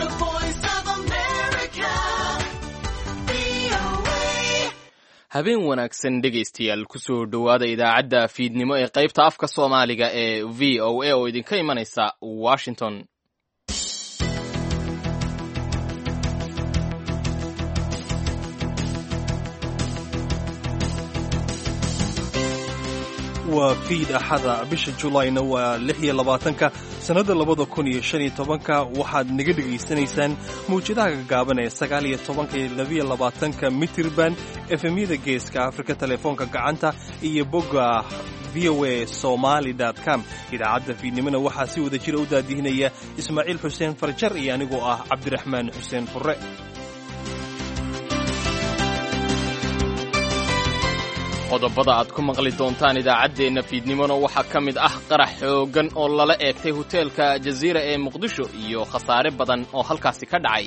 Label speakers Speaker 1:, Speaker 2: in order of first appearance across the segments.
Speaker 1: the voice of America. VOA.
Speaker 2: habeen wanaagsan dhegaystayaal kusoo dhowaada idaacadda fiidnimo ee qaybta afka soomaaliga ee v o a oo idinka imanaysa washington
Speaker 3: waa fiid axada bisha julayna waa lix iyo labaatanka sannadda labada kun iyo shan iyo tobanka waxaad naga dhegaysanaysaan mawjadaha gagaaban ee sagaal iyo tobanka iyo labiyo labaatanka mitirban efemyada geeska afrika telefoonka gacanta iyo bogga v o a somaly com idaacadda fiidnimona waxaa si wada jira u daadihinaya ismaaciil xuseen farjar iyo anigoo ah cabdiraxmaan xuseen furre
Speaker 2: qodobada aad ku maqli doontaan idaacaddeenna fiidnimona waxaa ka mid ah qarax xooggan oo lala eegtay hoteelka jaziira ee muqdisho iyo khasaare badan oo halkaasi ka dhacay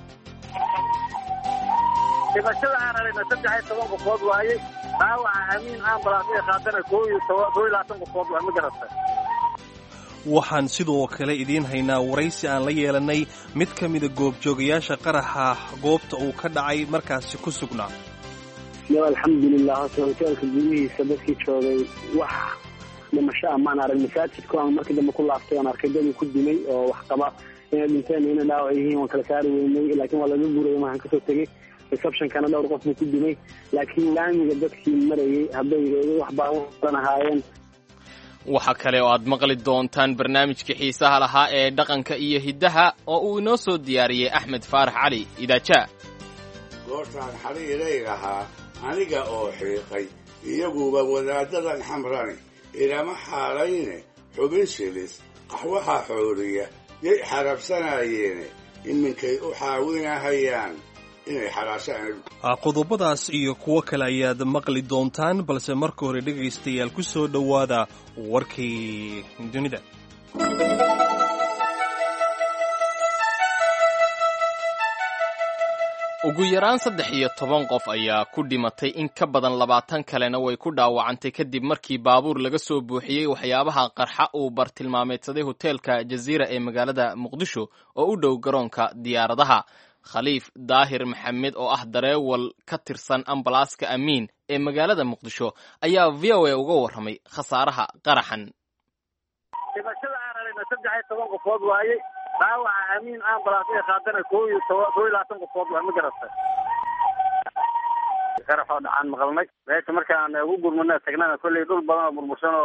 Speaker 4: dhimashada aan aragna saddex iyo toban qofood waaye dhaawaca amiin ambulans ee qaatana koo iyo toban koo iyo labaatan qofood waa ma garata
Speaker 3: waxaan sidoo kale idiin haynaa waraysi aan la yeelannay mid ka mida goobjoogayaasha qaraxa goobta uu ka dhacay markaasi ku sugnaa
Speaker 5: yo alxamdulilah hose hoteelka gudihiisa dadkii joogay wax dhimasho ah maan arag masaajidku aan markii dambe ku laaftay oon arkay dadii ku dimay oo wax qaba inay dhinteen iyo inay dhaawac yihiin waan kala saari weynay laakiin waa laga guuray waxaan kasoo tegey receptionkana dhowr qof buu ku dimay laakiin laamiga dadkii marayay hadday wax baalan ahaayeen
Speaker 2: waxaa kale oo aad maqli doontaan barnaamijkii xiisaha lahaa ee dhaqanka iyo hiddaha oo uu inoo soo diyaariyey axmed faarax cali idaajaa
Speaker 6: goortaan xariiray lahaa aniga oo xiiqay iyaguba wadaaddadan xamrani ilama xaalayne xubin shilis qaxwaha xooriya yay xarabsanayeene iminkay u xaawinahayaan inay xaraashaan
Speaker 3: qodobadaas iyo kuwo kale ayaad maqli doontaan balse marka hore dhegaystayaal ku soo dhowaada warkii dunida
Speaker 2: ugu yaraan saddex iyo toban qof ayaa ku dhimatay in ka badan labaatan kalena way ku dhaawacantay kadib markii baabuur laga soo buuxiyey waxyaabaha qarxa uu bartilmaameedsaday hoteelka jaziira ee magaalada muqdisho oo u dhow garoonka diyaaradaha khaliif daahir maxamed oo ah dareewal ka tirsan ambalaaska amiin ee magaalada muqdisho ayaa v o a uga warramay khasaaraha qaraxan
Speaker 4: dhimashada aan aragna saddex iyo toban qofood waaye dhaawaca amiin ambulans ee qaatana koo iyo toban koo iyo labaatan qofood waa ma garata qarax oo dhacaan maqalnay meesha markaan ugu gurmana tagnana kolley dhul badan oo burbursan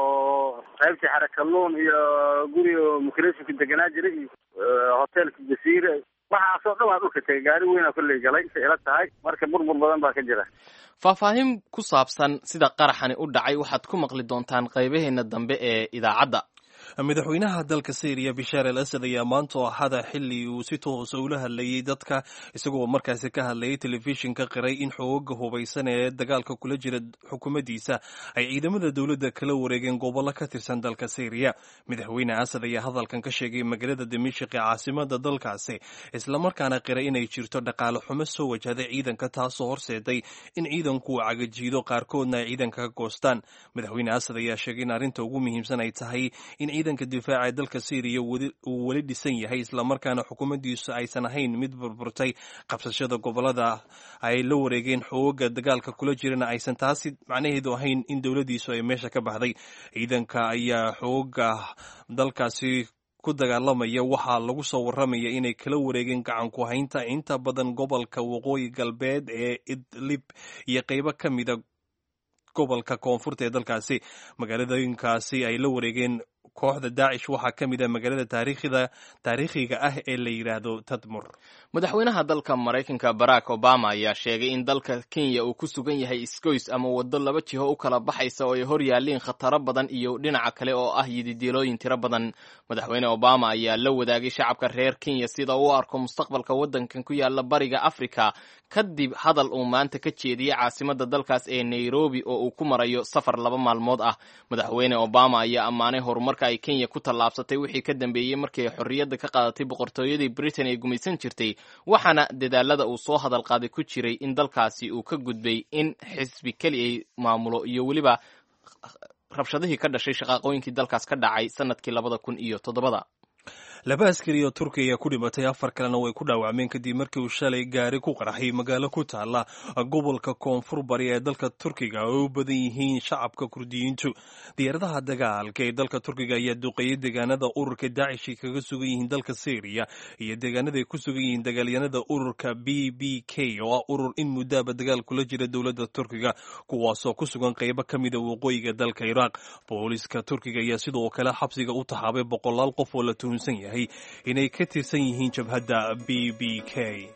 Speaker 4: oo qaybtii xarakaluun iyo guri oo mukreeshinka deganaa jiray iyo hoteelka jasiire waxaasoo dhan waa dhulka tegay gaari weynaa kolley galay say ila tahay marka burbur badan baa ka jira
Speaker 2: faahfaahin ku saabsan sida qaraxani u dhacay waxaad ku maqli doontaan qaybaheenna dambe ee idaacadda
Speaker 3: madaxweynaha dalka syriya bishaar al asad ayaa maanta oo axada xili uu si toosa ula hadlayey dadka isagoo markaasi ka hadlayay telefishinka qiray in xooga hubaysan ee dagaalka kula jira xukuumaddiisa ay ciidamada dowladda kala wareegeen gobollo ka tirsan dalka syriya madaxweyne asad ayaa hadalkan ka sheegay magaalada dimashik ee caasimada dalkaasi islamarkaana qiray inay jirto dhaqaale xumo soo wajahday ciidanka taasoo horseeday in ciidanku uu cagajiido qaarkoodna ay ciidanka ka goostaan madaxweyne asad ayaa sheegay in arrinta ugu muhiimsan ay tahay in ciidanka difaaca ee dalka syriya uu weli dhisan yahay islamarkaana xukuumaddiisu aysan ahayn mid burburtay qabsashada gobolada ay la wareegeen xooga dagaalka kula jirana aysan taasi macnaheedu ahayn in dowladdiisu ay meesha ka baxday ciidanka ayaa xooga dalkaasi ku dagaalamaya waxaa lagu soo warramaya inay kala wareegeen gacanku haynta inta badan gobolka waqooyi galbeed ee idlib iyo qaybo ka mida gobolka koonfurta ee dalkaasi magaaladooyinkaasi ay la wareegeen kooxda daacish waxaa ka mid ah magaalada taariikhida taariikhiga ah ee la yidhaahdo tadmur
Speaker 2: madaxweynaha dalka maraykanka barack obama ayaa sheegay in dalka kenya uu ku sugan yahay isgoys ama waddo laba jiho u kala baxaysa oo ay hor yaalliin khataro badan iyo dhinaca kale oo ah yididiilooyin tiro badan madaxweyne obama ayaa la wadaagay shacabka reer kenya sida uu arko mustaqbalka waddankan ku yaala bariga africa kadib hadal uu maanta ka jeediyey caasimada dalkaas ee nairobi oo uu ku marayo safar laba maalmood ah madaxweyne obama ayaa ammaanay horumarka ay kenya ku tallaabsatay wixii ka dambeeyey markii ay xorriyadda ka qaadatay boqortooyadii britain ee gumaysan jirtay waxaana dadaalada uu soo hadal qaaday ku jiray in dalkaasi uu ka gudbay in xisbi keli ay maamulo iyo weliba rabshadihii ka dhashay shaqaaqooyinkii dalkaas ka dhacay sanadkii labada kun iyo toddobada
Speaker 3: laba askari oo turkiya ayaa ku dhimatay afar kalena way ku dhaawacmeen kadib markii uu shalay gaari ku qarxay magaalo ku taala gobolka koonfur bari ee dalka turkiga oo u badan yihiin shacabka kurdiyiintu diyaaradaha dagaalka ee dalka turkiga ayaa duqeeyey deegaanada ururka daacish ay kaga sugan yihiin dalka syriya iyo deegaanada ay ku sugan yihiin dagaalyanada ururka b b k oo ah urur in muddaaba dagaal kula jira dowladda turkiga kuwaasoo ku sugan qeybo ka mida waqooyiga dalka iraaq booliska turkiga ayaa sidoo kale xabsiga u taxaabay boqolaal qof oo la tuhunsan yahay inay ka tirsan yihiin jabhadda b b k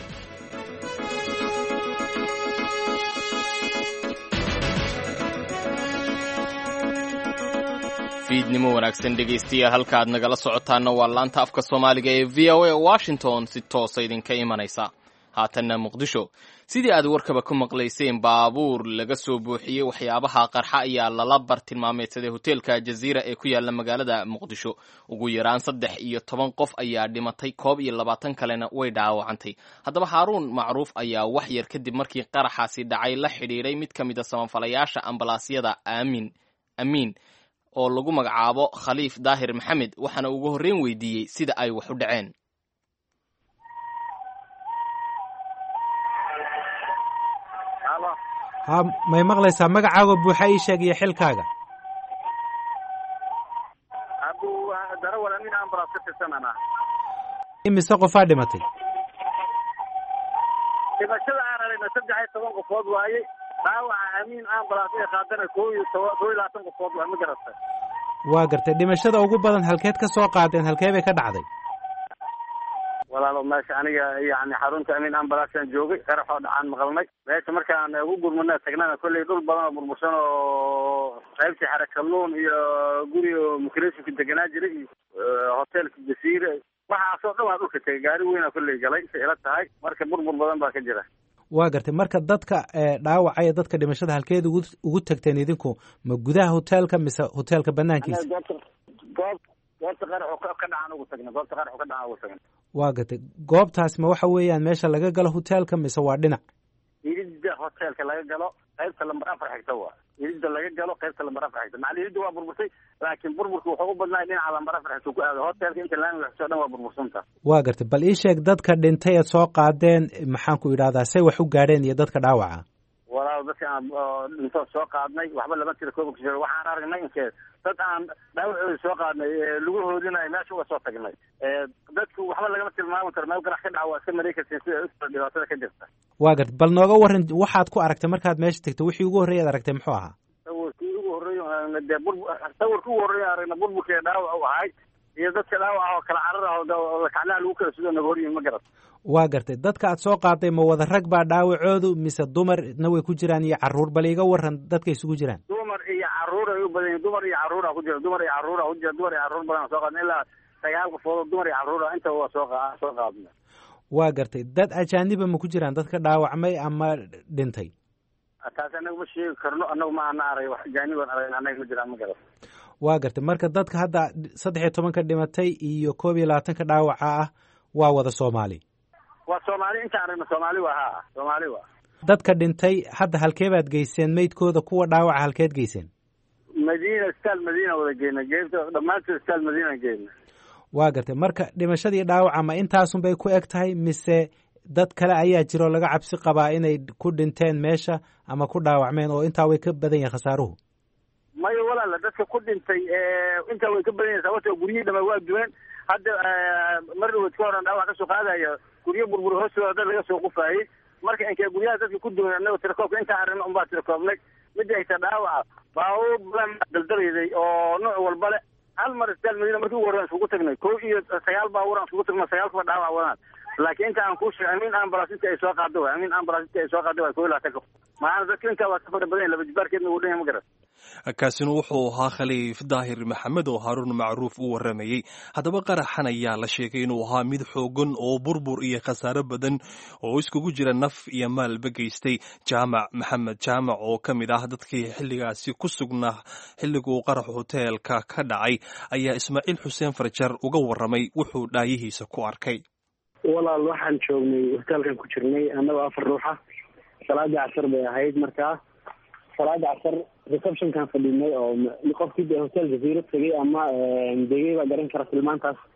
Speaker 2: fiidnimo wanaagsan dhegaystayaal halka aad nagala socotaana waa laanta afka soomaaliga ee v o a washington si toosa idinka imanaysa haatanna muqdisho sidii aad warkaba ku maqlayseen baabuur laga soo buuxiyey waxyaabaha qarxa ayaa lala bartilmaameedsaday hoteelka jaziira ee ku yaala magaalada muqdisho ugu yaraan saddex iyo toban qof ayaa dhimatay koob iyo labaatan kalena way dhaawacantay haddaba haaruun macruuf ayaa wax yar kadib markii qaraxaasi dhacay la xidhiidhay mid ka mid a samafalayaasha ambalaasyada aamin amiin oo lagu magacaabo khaliif daahir maxamed waxaana ugu horreyn weydiiyey sida ay wax u dhaceen
Speaker 7: ha may maqlaysaa magacaaga buuxa ii sheeg iyo xilkaaga
Speaker 4: abu darawal amin ambulance ka tirsanana
Speaker 7: imise qofaa dhimatay
Speaker 4: dhimashada aan aragna saddex iyo toban qofood waaye dhaawaca amiin ambulance ee qaadana koo iyo toban koo iyo labaatan qofood waa ma garata
Speaker 7: waa gartay dhimashada ugu badan halkeed ka soo qaadeen halkee bay ka dhacday
Speaker 4: walaalo meesha aniga yani xarunta amiin ambalansaan joogay qaraxoo dhacaan maqalnay meesha markaan ugu gurmana tagnana kolley dhul badan oo burbursan oo qaybtii xare kalluun iyo guri oo mukreeshinka deganaa jiray iyo hoteelka jasiire waxaasoo dhan waa dhulka tegay gaari weynaa kolley galay say ila tahay marka burbur badan baa ka jira
Speaker 7: waa gartay marka dadka dhaawacaya dadka dhimashada halkeed ugu ugu tagteen idinku ma gudaha hoteelka mise hoteelka banaankiisa
Speaker 4: goobta goob goobta qaraxu ka dhacaan ugu tagna goobta qaraxu ka dhacaan ugu tagna
Speaker 7: waa gartay goobtaas ma waxa weeyaan meesha laga galo hoteelka mise waa dhinac
Speaker 4: iridda hoteelka laga galo qaybta lambar afar xigta waa iridda laga galo qaybta lambar afar xigta macali iridda waa burburtay laakiin burburka wuxuu u badnaa dhinaca lambar afar xigta ku aado hoteelka inta laamiga xigto dhan waa burbursanta
Speaker 7: waa gartay bal ii sheeg dadka dhintay eed soo qaadeen maxaan ku idhahdaa say wax u gaadheen iyo dadka dhaawaca
Speaker 4: walaal dadka aan dhintood soo qaadnay waxba lama tira kooba kusheeg waxaan aragnay inkee dad aan dhaawacooda soo qaadnay lugahoodina ay meesha uga soo tagnay dadku waxba lagama tilmaami karo meel qarax ka dhaca waa iska maray kartiin sida u dhibaatada ka jirta
Speaker 7: waa gartay bal nooga waran waxaad ku aragtay markaad meesha tagtay wixii ugu horreeya ad aragtay muxuu ahaa
Speaker 4: sawirkii ugu horreeyo dee bur sawirkii ugu horreeya aragna burburkii dhaawac u ahay iyo dadka dhaawac oo kala carar ah oo kaclaha lagu kala sudo naga horyihin ma garat
Speaker 7: waa gartay dadka aad soo qaaday ma wada rag baa dhaawacoodu mise dumarna way ku jiraan iyo caruur bal iga waran dadka isugu jiraan
Speaker 4: dumar iyo caruur ay u badan yihin dumar iyo caruura ku jira dumar iyo caruura ku jira dumar iyo caruur badan soo qaadna ilaa sagaal qofood oo dumar iyo caruura inta waa soo soo qaadna
Speaker 7: waa gartay dad ajaaniba ma ku jiraan dadka dhaawacmay ama dhintay
Speaker 4: taas anaga ma sheegi karno anagu ma ana arag wax ajaaniban arag anaga ma jiraan ma garat
Speaker 7: waa gartay marka dadka hadda saddex iyo tobanka dhimatay iyo koob iyo labaatanka dhaawaca ah waa wada soomaali
Speaker 4: waa soomaali inta aragna soomaali waa ha soomaali waa
Speaker 7: dadka dhintay hadda halkee baad geyseen meydkooda kuwa dhaawaca halkeed geyseen
Speaker 4: madiina staal madiina wada geyna geebta dhammaantood staal madiina geyna
Speaker 7: waa gartay marka dhimashadii dhaawaca ma intaasun bay ku eg tahay mise dad kale ayaa jiro laga cabsi qabaa inay ku dhinteen meesha ama ku dhaawacmeen oo intaa way ka badan yihin khasaaruhu
Speaker 4: maya walaala dadka ku dhintay intaa way ka badan yahin sababto guryihii dhama waa duween hadda mar dhawood ka horan dhaawac kasoo qaadaya guryo burbur hoostooda dad laga soo qufaayey marka inkee guryaha dadka ku duwan anaga tirakoobka intaa aragna unbaa tirakoobnay midda hayta dhaawaca baabuur badan daldalayday oo nooc walba le hal mar istaal madiina markii ugu horrean iskugu tagnay kow iyo sagaal baabuur aan iskugu tagno sagaal kuba dhaawac wadaan laakiin inta aan kuu sheegay amiin ambulance inta ay soo qaado waay amiin ambulance inta ay soo qaado waay kow iyo labaatan qof maana dadka intaa waa ka fara badan laba jibaarkeedna uu dhan yahay ma garan
Speaker 3: kaasina wuxuu ahaa khaliif daahir maxamed oo haaruun macruuf u waramayey haddaba qaraxan ayaa la sheegay inuu ahaa mid xoogan oo burbur iyo khasaare badan oo iskugu jira naf iyo maalba geystay jaamac maxamed jaamac oo ka mid ah dadkii xilligaasi ku sugnaa xilliguu qarax hoteelka ka dhacay ayaa ismaaciil xuseen farjar uga waramay wuxuu dhaayihiisa ku arkay
Speaker 5: walaal waxaan joognay hoteelkan ku jirnay annagoo afar ruuxa salaadii casar bay ahayd markaa salaada casar receptionkan fadhinay oo qofkii de hotel jaziiro tegay ama degay baa garan kara tilmaantaas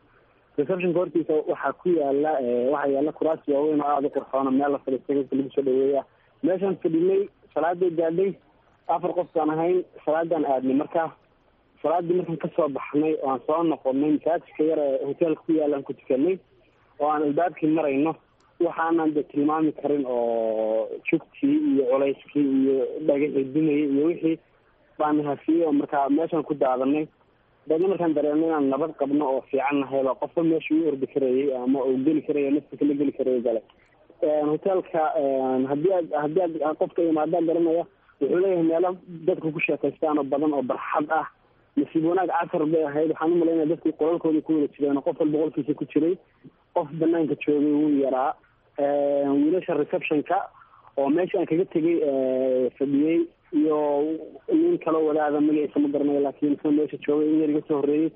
Speaker 5: receptionka hortiisa waxaa ku yaala waxaa yaala kuraas waaweyn oo aada u qurxoona meel la fadhiistay dadka lagu soo dhaweeya meeshaan fadhinay salaaday gaadhay afar qof baan ahayn salaadaan aadnay marka salaadii markaan kasoo baxnay oo aan soo noqonay masaajidka yar ee hoteelka ku yaalaan ku tukanay oo aan albaabkii marayno waxaanan de tilmaami karin oo jugtii iyo culayskii iyo dhagaxii dumayay iyo wixii baan hafiyey oo markaa meeshaan ku daadanay daedna markaan dareemno inaan nabad qabno oo fiican nahay baa qofka meesha u ordi karayay ama uu geli karaya naftiisa la geli karaya gale hoteelka hadii aad hadii aad qofka imaadaan garanaya wuxuu leeyahay meelo dadka ku sheekaystaan oo badan oo barxad ah nasiib wanaag casar bay ahayd waxaan umalaynaya dadkii qolalkooda ku wada jireen qof walba qolkiisa ku jiray qof banaanka joogay wuu yaraa wiilasha receptionka oo meesha aan kaga tegay fadhiyey iyo nin kaloo wadaada magaciisa ma garanayo laakiin isna meesha joogay in yar iga soo horreeyey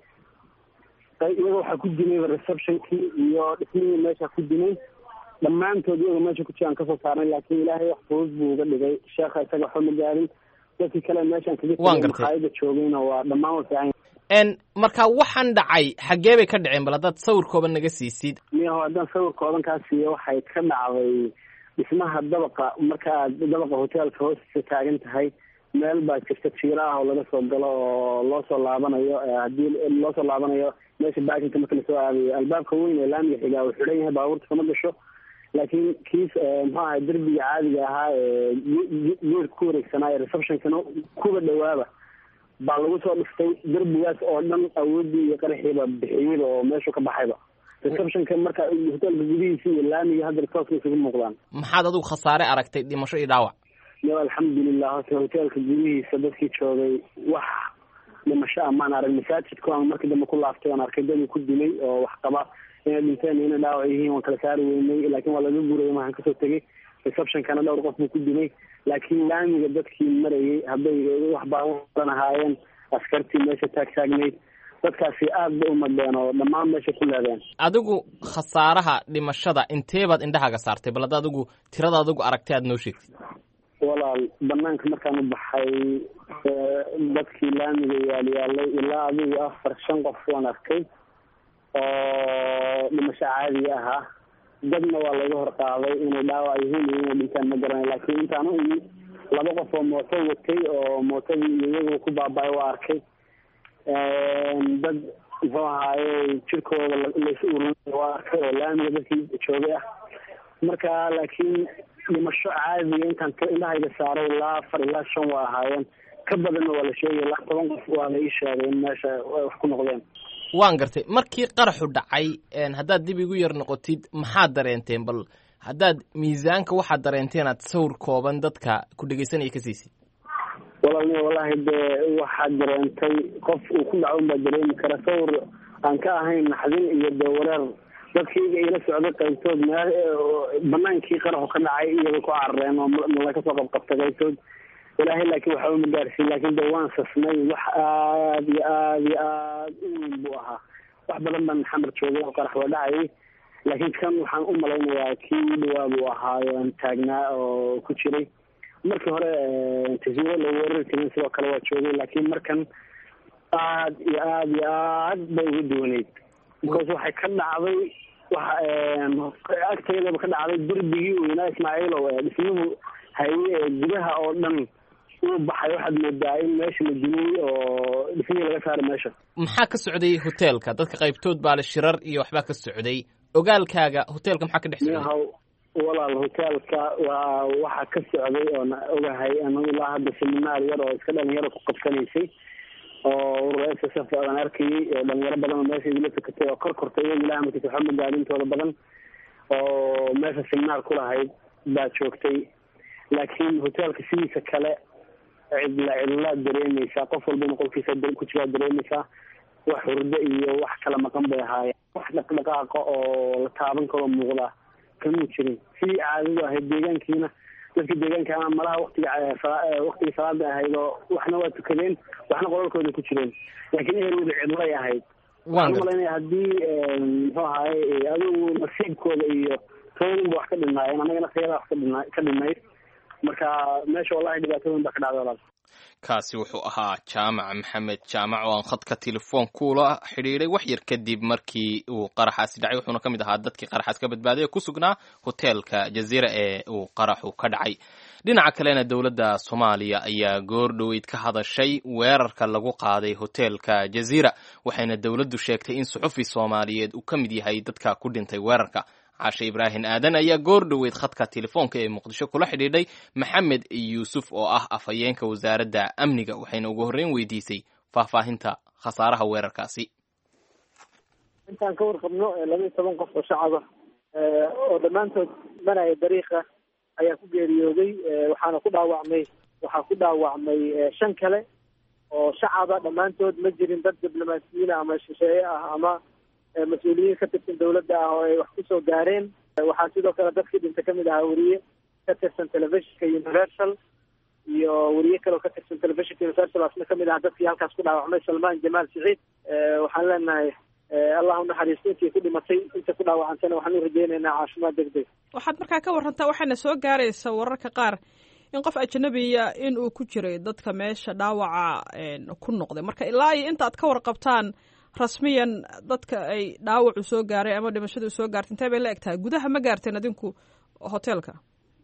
Speaker 5: iyaga waxaa ku dimayba receptionkii iyo dhismihii meesha ku dimay dhammaantood iyaga meesha ku jiraan kasoo saarnay laakiin ilaahay wax fudud buu uga dhigay sheekha isaga waxba ma gaarin dadkii kale meeshaan kaga
Speaker 2: Waan
Speaker 5: tegay
Speaker 2: gartay.
Speaker 5: makhaayada joogayna waa dhammaan wa fiican
Speaker 2: n marka waxaan dhacay xaggee bay ka dhaceen bal haddaad sawirkooba naga siisid
Speaker 5: miyaho haddaan sawirkoodan kaa siiyo waxay ka dhacday dhismaha dabaqa marka aad dabaqa hoteelka hoostiisa taagan tahay meel baa jirta jiira ah oo laga soo galo oo loo soo laabanayo eh, haddii loo soo laabanayo meesha baakinka marka lasoo aadayo albaabka weyn ee laamiga xigaa uu xidhan yahay baabuurta kama gasho laakiin kiis eh, muxuu ahay derbiga caadiga ahaa ee geerka ku wareegsanaa ee receptionkana kuba dhawaaba baa lagu soo dhistay derbigaas oo dhan awoodii iyo qaraxiiba bixiyeyba oo meeshu ka baxayba receptionka marka hoteelka gudihiisa iyo laamiga hadda tooska isugu muuqdaan
Speaker 2: maxaad adigu khasaare aragtay dhimasho iyo dhaawac
Speaker 5: yo alxamdulilah horta hoteelka gudihiisa dadkii joogay wax dhimasho amaan arag masaajidku aan markii dambe ku laaftay aan arkay dadii ku dilay oo wax qaba inay dhinteen iyo inay dhaawac yihiin waan kala saari weynay laakiin waa laga guurayay waxaan kasoo tegay receptionkana dhowr qof buu ku dilay laakiin laamiga dadkii marayay hadday wax baalan ahaayeen askartii meesha taag taagnayd dadkaasi aad bay u madheen oo dhammaan meesha ku leedeen
Speaker 2: adigu khasaaraha dhimashada inteebaad indhahaaga saartay bal hadda adigu tirada adigu aragtay aad noo sheegtid
Speaker 5: walaal banaanka markaan u baxay ee, dadkii laamiga yaalyaalay ilaa adigu afar shan qof waan arkay oo dhimasho caadiga ahaa dadna waa laga hor qaaday inay dhaawac yihiin iyo inay dhintaan ma garanayo laakiin intaan u imi laba qof oo mooto watay oo mootadii iyo iyagu ku baaba'ay waa arkay dad muxuu ahaaye jirkooda la- lais ururin waa arkay oo laamiga dadkii joogay ah marka laakiin dhimasho caadiga intaan ka- indhahayga saaray ilaa afar ilaa shan waa ahaayeen ka badanna waa la sheegay ilaa toban qof waa la ii sheegay in meesha ay wax ku noqdeen
Speaker 2: waan gartay markii qaraxu dhacay n haddaad dib igu yar noqotid maxaad dareenteen bal haddaad miisaanka waxaad dareenteen aad sawir kooban dadka ku dhegaysanaya ka siisid
Speaker 5: walaalni wallahi dee waxaad dareentay qof uu ku dhaco unbaa dareemi kara sawir aan ka ahayn naxdin iyo dee wareer dadkayga ila socday qaybtood meel banaankii qaraxu ka dhacay iyagay ku carareen oo nala kasoo qabqabtay qaybtood ilaahay laakiin waxba ma gaarsiin laakiin dee waan sasnay wax aad iyo aad iyo aad u weyn buu ahaa wax badan baan xamar joogay oo qarax waa dhacayay laakiin kan waxaan u malaynayaa kii u dhawaa buu ahaayo taagnaa oo ku jiray markii hore tasiiro la weerari jirin sidoo kale waa joogay laakiin markan aad iyo aad iyo aad bay uga duwaneyd because waxay ka dhacday waxa agteedaba ka dhacday derbigii weynaa ismaaciilow ee dhismuhu haye ee gudaha oo dhan uu baxay waxaad moodaa in meesha la dumiyey oo dhismihii laga saaray meesha
Speaker 2: maxaa ka socday hoteelka dadka qaybtood baa le shirar iyo waxbaa ka socday ogaalkaaga hoteelka maxaa ka dhex socday
Speaker 5: miyahaw walaal hoteelka waa waxaa ka socday oon ogahay anu ilaa hadda seminaar yar oo iska dhalinyaro ku qabsanaysay oo urur s s f aan arkayay oo dhalinyaro badan oo meesha igula tukatay oo kor kortay iyaga ilaah markiisa waxba magaadintooda badan oo meesha seminaar ku lahayd baa joogtay laakiin hoteelka sidiisa kale cidla cidlaad dareemaysaa qof walba in qolkiisa da- ku jiraa dareemaysaa wax hurdo iyo wax kala maqan bay ahaayeen wax dhaqdhaqaaqa oo la taaban karoo muuqda kamuu jirin sidii caadadu ahayd deegaankiina dadka deegaanka ama malaha waktiga eh, sala- eh, waktigii salaada ahayd oo waxna waa tukadeen waxna qolalkooda ku jireen laakiin ehelooda cidlay ahayd
Speaker 2: waan
Speaker 5: waxaan
Speaker 2: gartay
Speaker 5: umalaynaya haddii muxuu ahaye adigu nasiibkooda iyo toodinba wax ka dhinaayeen annagana khayada wax ka dhina ka dhinayd marka meesha wallahi dhibaatooyin baa ka dhacday walaal
Speaker 2: kaasi wuxuu ahaa jaamac maxamed jaamac oo aan khadka telefoon kula xidhiiday wax yar kadib markii uu qaraxaasi dhacay wuxuuna ka mid ahaa dadkii qaraxaas ka badbaaday ee ku sugnaa hoteelka jaziira ee uu qaraxu ka dhacay dhinaca kalena dowladda soomaaliya ayaa goor dhoweyd ka hadashay weerarka lagu qaaday hoteelka jaziira waxayna dowladdu sheegtay in suxufi soomaaliyeed uu ka mid yahay dadka ku dhintay weerarka caashe ibraahim aadan ayaa goor dhoweyd khadka telefoonka ee muqdisho kula xidhiidhay maxamed yuusuf oo ah afhayeenka wasaaradda amniga waxayna ugu horreyn weydiisay faahfaahinta khasaaraha weerarkaasi
Speaker 8: intaan ka warqabno laba iyo toban qof oo shacaba oo dhammaantood manaya dariiqa ayaa ku geeriyooday waxaana ku dhaawacmay waxaa ku dhaawacmay shan kale oo shacaba dhammaantood ma jirin dad diblomaasiyiina ama shisheeye ah ama mas-uuliyiin ka tirsan dawladda ah oo ay wax kusoo gaareen waxaa sidoo kale dadkii dhinta kamid ahaa weriye ka tirsan telefishinka universal iyo weriye kale oo ka tirsan telefishinka universal asna kamid ahaa dadkii halkaas ku dhaawacmay salmaan jamaal siciid waxaan leenahay allah u naxariisto intii ku dhimatay inta ku dhaawacantana waxaan u rajeynaynaa caafimaad deg deg
Speaker 9: waxaad markaa ka warantaa waxaana soo gaaraysa wararka qaar in qof ajnabiya in uu ku jiray dadka meesha dhaawaca ku noqday marka ilaa iyo inta aad ka warqabtaan rasmiyan dadka ay dhaawacu soo gaaray ama dhimashadu soo gaartay intee bay la eg tahay gudaha ma gaarteen adinku hoteelka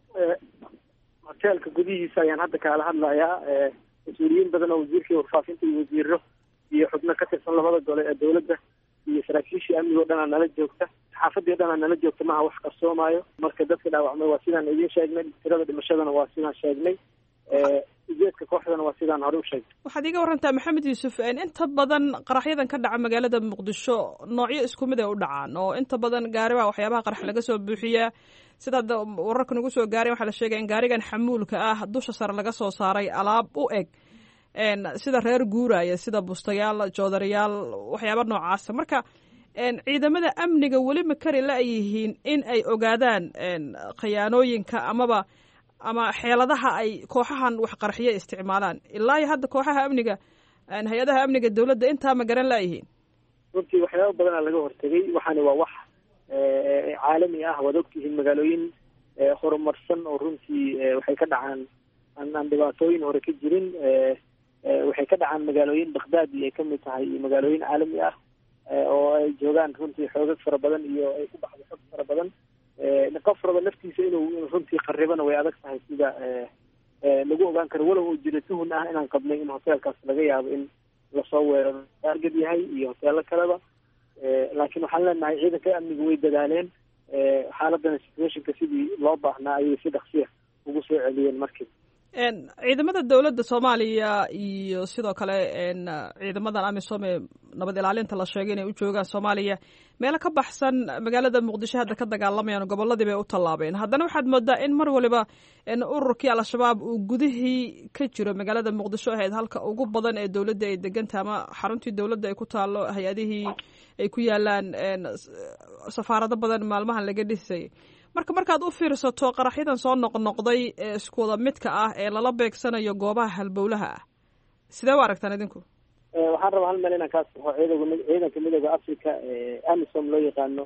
Speaker 8: hoteelka gudihiisa ayaan hadda kaala hadlayaa mas-uuliyiin badan oo wasiirkii warfaafinta iyo wasiiro iyo xubno ka tirsan labada gole ee dawladda iyo saraakiishii amniga o dhan aa nala joogta saxaafadii o dhan aa nala joogta maaha wax qarsoomaayo marka dadka dhaawacmay waa sidaan idiin sheegnay tirada dhimashadana waa sidaan sheegnay ujeedka kooxdana waa sidaan hore u sheegnay
Speaker 9: waxaad iiga warantaa maxamed yuusuf inta badan qaraxyadan ka dhaca magaalada muqdisho noocyo isku mid ay u dhacaan oo inta badan gaaribaa waxyaabaha qarax laga soo buuxiyaa sida hadda wararka nagu soo gaaray waxaa la sheegaya in gaarigan xamuulka ah dusha sare laga soo saaray alaab u eg sida reer guuraya sida bustayaal joodarayaal waxyaaba noocaasa marka ciidamada amniga weli ma kari la yihiin in ay ogaadaan khiyaanooyinka amaba ama xeeladaha ay kooxahan waxqarxiya isticmaalaan ilaa iyo hadda kooxaha amniga hay-adaha amniga dawladda intaa ma garan layihiin
Speaker 8: runtii waxyaaba badanaa laga hortegay waxaani waa wax caalami ah waad ogtihiin magaalooyin horumarsan oo runtii waxay ka dhacaan aan aan dhibaatooyin hore ka jirin waxay ka dhacaan magaalooyin bakhdad iyo ay kamid tahay iyo magaalooyin caalami ah oo ay joogaan runtii xoogag fara badan iyo ay ku baxdo xog fara badan qof raba naftiisa inuu runtii qaribana way adag tahay sida lagu ogaan karo walow uu jiro tuhun ah inaan qabnay in hoteelkaas laga yaabo in lasoo weeraro taargad yahay iyo hoteelo kaleba laakiin waxaan leenahay ciidanka amniga way dadaaleen xaaladana situationka sidii loo baahnaa ayay si dhaksiya ugu soo celiyeen markii
Speaker 9: ciidamada dowladda soomaaliya iyo sidoo kale ciidamadan amisom ee nabad ilaalinta la sheegay inay u joogaan soomaaliya meelo ka baxsan magaalada muqdisho hadda ka dagaalamayaan gobolladii bay u tallaabeen haddana waxaad moodaa in mar waliba ururkii al-shabaab uu gudihii ka jiro magaalada muqdisho ahayd halka ugu badan ee dowladda ay deganta ama xaruntii dowladda ay ku taalo hay-adihii ay ku yaalaan safaarado badan maalmahan laga dhisay marka markaad u fiirsato qaraxyadan soo noqnoqday ee iskuwada midka ah ee lala beegsanayo goobaha halbowlaha ah sidee u aragtaan idinku
Speaker 8: waxaan rabaa hal meel inaan kaa saxo ciidanka ciidanka midooda africa amisom loo yaqaano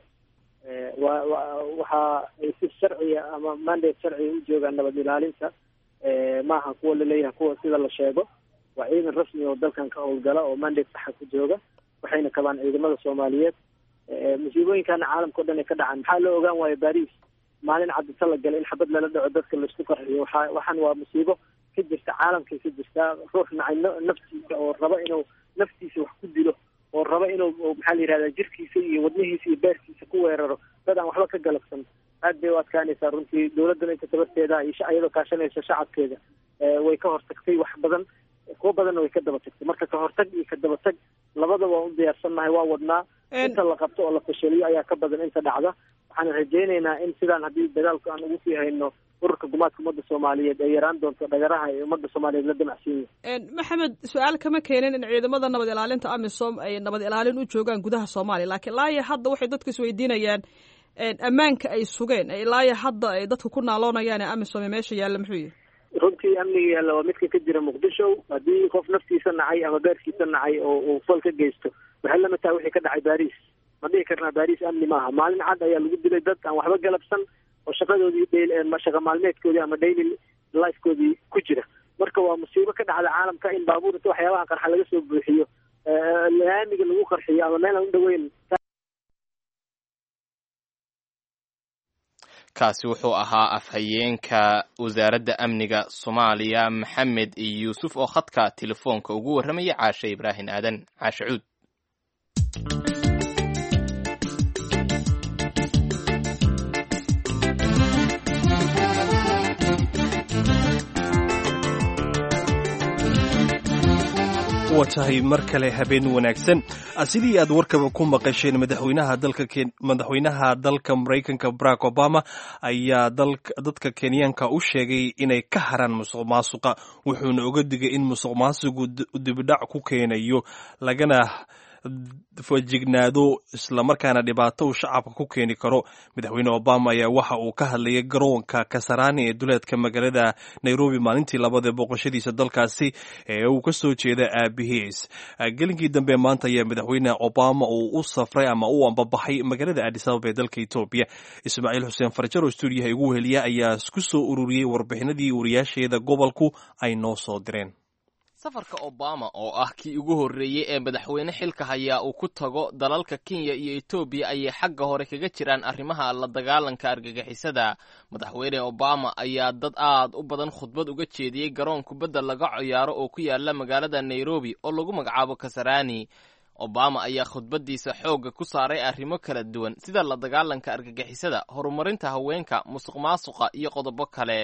Speaker 8: wa wa waxa ay si sharciya ama mandate sharciya u joogaan nabad ilaalinta maaha kuwa laleeyahay kuwa sida la sheego waa ciidan rasmi oo dalkan ka howlgala oo mandate saxa ku jooga waxayna kabaan ciidamada soomaaliyeed musiibooyinkana caalamka o dhan ay ka dhacaan maxaa loo ogaan waayo baris maalin cadita la galay in xabad lala dhaco dadka laisku qarxiyo waxa waxaan waa musiibo ka jirta caalamkay ka jirtaa ruux nacay naftiisa oo raba inuu naftiisa wax ku dilo oo raba inuu maxaa la yihahda jirkiisa iyo wadnihiisa iyo beerkiisa ku weeraro dad aan waxba ka galabsan aad bay u adkaanaysaa runtii dawladdana inta tabarteeda iyo iyadoo kaashanaysa shacabkeeda way ka hortagtay wax badan kuwo badanna way ka daba tagtay marka ka hortag iyo ka daba tag labada waa u diyaarsannahay waa wadnaa inta la qabto oo la fashaliyo ayaa ka badan inta dhacda waxaan rajaynaynaa in sidaan haddii dagaalku aan ugu sii hayno ururka gumaadka ummadda soomaaliyeed ay yaraan doonto dhagaraha ee ummadda soomaaliyeed la damacsiin yahay
Speaker 9: maxamed su-aal kama keenin in ciidamada nabad ilaalinta amisom ay nabad ilaalin u joogaan gudaha soomaaliya laakiin ilaa iyo hadda waxay dadku isweydiinayaan ammaanka ay sugeen ilaa iyo hadda ay dadku ku naaloonayaan ee amisom ee meesha yaalla muxuu yihi
Speaker 8: runtii amniga yaalla waa midka ka jira muqdisho haddii qof naftiisa nacay ama beerkiisa nacay oo uu fal ka geysto waxay lamid tahay wixii ka dhacay baris ma dhihi karnaa baris amni maaha maalin cad ayaa lagu dilay dad aan waxba galabsan oo shaqadoodii shaqa maalmeedkoodii ama daily lifekoodii ku jira marka waa musiibo ka dhacda caalamka in baabuur inta waxyaabaha qarxa laga soo buuxiyo laamiga lagu qarxiyo ama meel aan u dhoweyn
Speaker 2: kaasi wuxuu ahaa afhayeenka wasaaradda amniga soomaaliya maxamed yuusuf oo khadka telefoonka ugu warramaya caashe ibraahim aadan caashe cuud
Speaker 3: waa tahay mar kale habeen wanaagsan sidii aad warkaba ku maqasheen madaxweynaha dalka madaxweynaha dalka maraykanka barack obama ayaa dadka kenyaanka u sheegay inay ka haraan musuq maasuqa wuxuuna oga digay in musuq maasuqu dibidhac ku keenayo lagana fajignaado islamarkaana dhibaato uu shacabka ku keeni karo madaxweyne obama ayaa waxa uu ka hadlayay garoonka kasarani ee duleedka magaalada nairobi maalintii labada boqoshadiisa dalkaasi ee uu kasoo jeeda aabihiis gelinkii dambe maanta ayaa madaxweyne obama uu u safray ama u ambabaxay magaalada adis ababa ee dalka etoobiya ismaaciil xuseen farjar oo stuudiyaha igu weheliya ayaa ku soo ururiyey warbixinadii wariyaasheeda gobolku ay noo soo direen
Speaker 2: safarka obama oo ah kii ugu horreeyey ee madaxweyne xilka hayaa uu ku tago dalalka kenya iyo etoobiya ayay xagga hore kaga jiraan arrimaha la dagaalanka argagixisada madaxweyne obama ayaa dad aad u badan khudbad uga jeediyey garoon kubadda laga ciyaaro oo ku yaala magaalada nairobi oo lagu magacaabo kasarani obama ayaa khudbaddiisa xoogga ku saaray arrimo kala duwan sida la dagaalanka argagixisada horumarinta haweenka musuq maasuqa iyo qodobo kale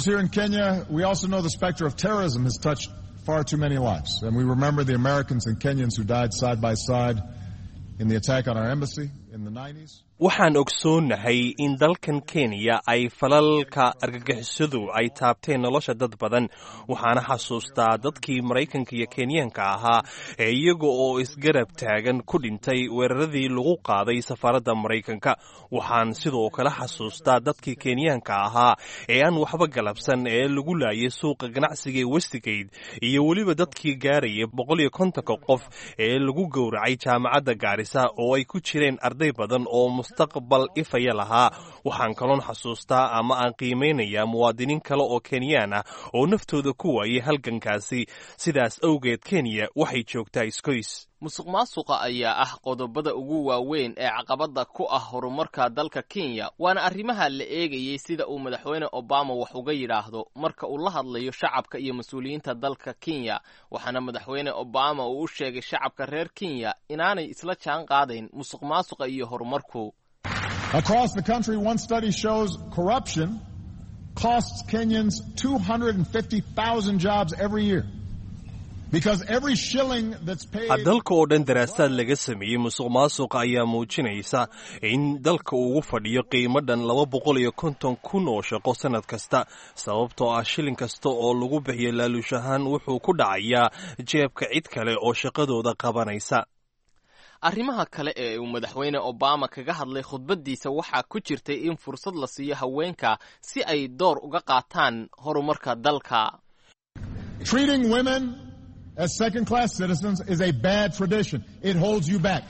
Speaker 10: far too many lives. And we remember the Americans and Kenyans who died side by side in the attack on our embassy in the 90s.
Speaker 3: waxaan ogsoonnahay in dalkan kenya ay falalka argagixisadu ay taabteen nolosha dad badan waxaana xasuustaa dadkii maraykanka iyo kenyaanka ahaa ee iyaga oo isgarab taagan ku dhintay weeraradii lagu qaaday safaaradda maraykanka waxaan sidoo kale xasuustaa dadkii kenyaanka ahaa ee aan waxba galabsan ee lagu laayay suuqa ganacsiga ee westigate iyo weliba dadkii gaaraya boqol iyo kontonka qof ee lagu gowracay jaamacadda gaarisa oo ay ku jireen arday badan oo mustaqbal ifaya lahaa waxaan kaloon xasuustaa ama aan qiimaynayaa muwaadiniin kale oo kenyaan ah oo naftooda ku waayay halgankaasi sidaas awgeed kenya waxay joogtaa iskoys
Speaker 2: musuq maasuqa ayaa ah qodobada ugu waaweyn ee caqabadda ku ah horumarka dalka kenya waana arrimaha la eegayey sida uu madaxweyne obama wax uga yidhaahdo marka uu la hadlayo shacabka iyo mas-uuliyiinta dalka kenya waxaana madaxweyne obama uu u sheegay shacabka reer kenya inaanay isla jaan qaadayn musuq maasuqa iyo horumarku
Speaker 10: Across the country, one study shows corruption costs Kenyans 250,000 jobs every year. Because every shilling that's paid...
Speaker 3: dalka oo dhan daraasaad laga sameeyey musuq maasuqa ayaa muujinaysa in dalka ugu fadhiyo qiimo dhan laba boqol iyo konton kun oo shaqo sannad kasta sababtoo ah shilin kasta oo lagu bixiyo laaluush ahaan wuxuu ku dhacayaa jeebka cid kale oo shaqadooda qabanaysa
Speaker 2: arrimaha kale ee uu madaxweyne obama kaga hadlay khudbaddiisa waxaa ku jirtay in fursad la siiyo haweenka si ay door uga qaataan horumarka dalka
Speaker 10: Treating women as second class citizens is a bad tradition. It holds you back.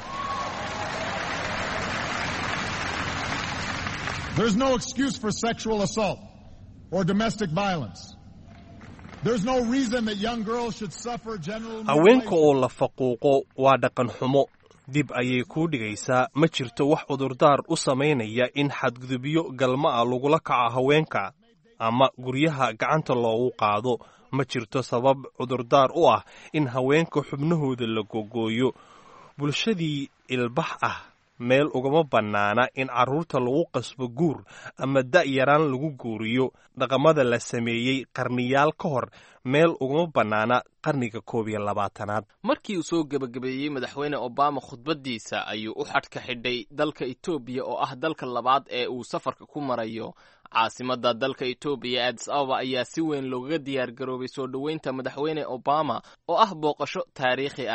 Speaker 10: There's no excuse for sexual assault or domestic violence. There's no reason that young girls should suffer general
Speaker 3: haweenka oo la faquuqo waa dhaqan xumo dib ayay kuu dhigaysaa ma jirto wax cudurdaar u samaynaya in xadgudubyo galma ah lagula kaco haweenka ama guryaha gacanta loogu qaado ma jirto sabab cudurdaar u ah in haweenka xubnahooda la gogooyo bulshadii ilbax ah meel ugama bannaana in carruurta lagu qasbo guur ama da'yaraan lagu guuriyo dhaqamada la sameeyey qarniyaal ka hor meel ugama bannaana qarniga koob iyo labaatanaad
Speaker 2: markii uu soo gebagabeeyey madaxweyne obama khudbaddiisa ayuu u xadhka xidhay dalka etoobiya oo ah dalka labaad ee uu safarka ku marayo caasimadda dalka etoobiya adis ababa ayaa si weyn loogaga diyaar garoobay soo dhoweynta madaxweyne obama oo ah booqasho taariikhi ah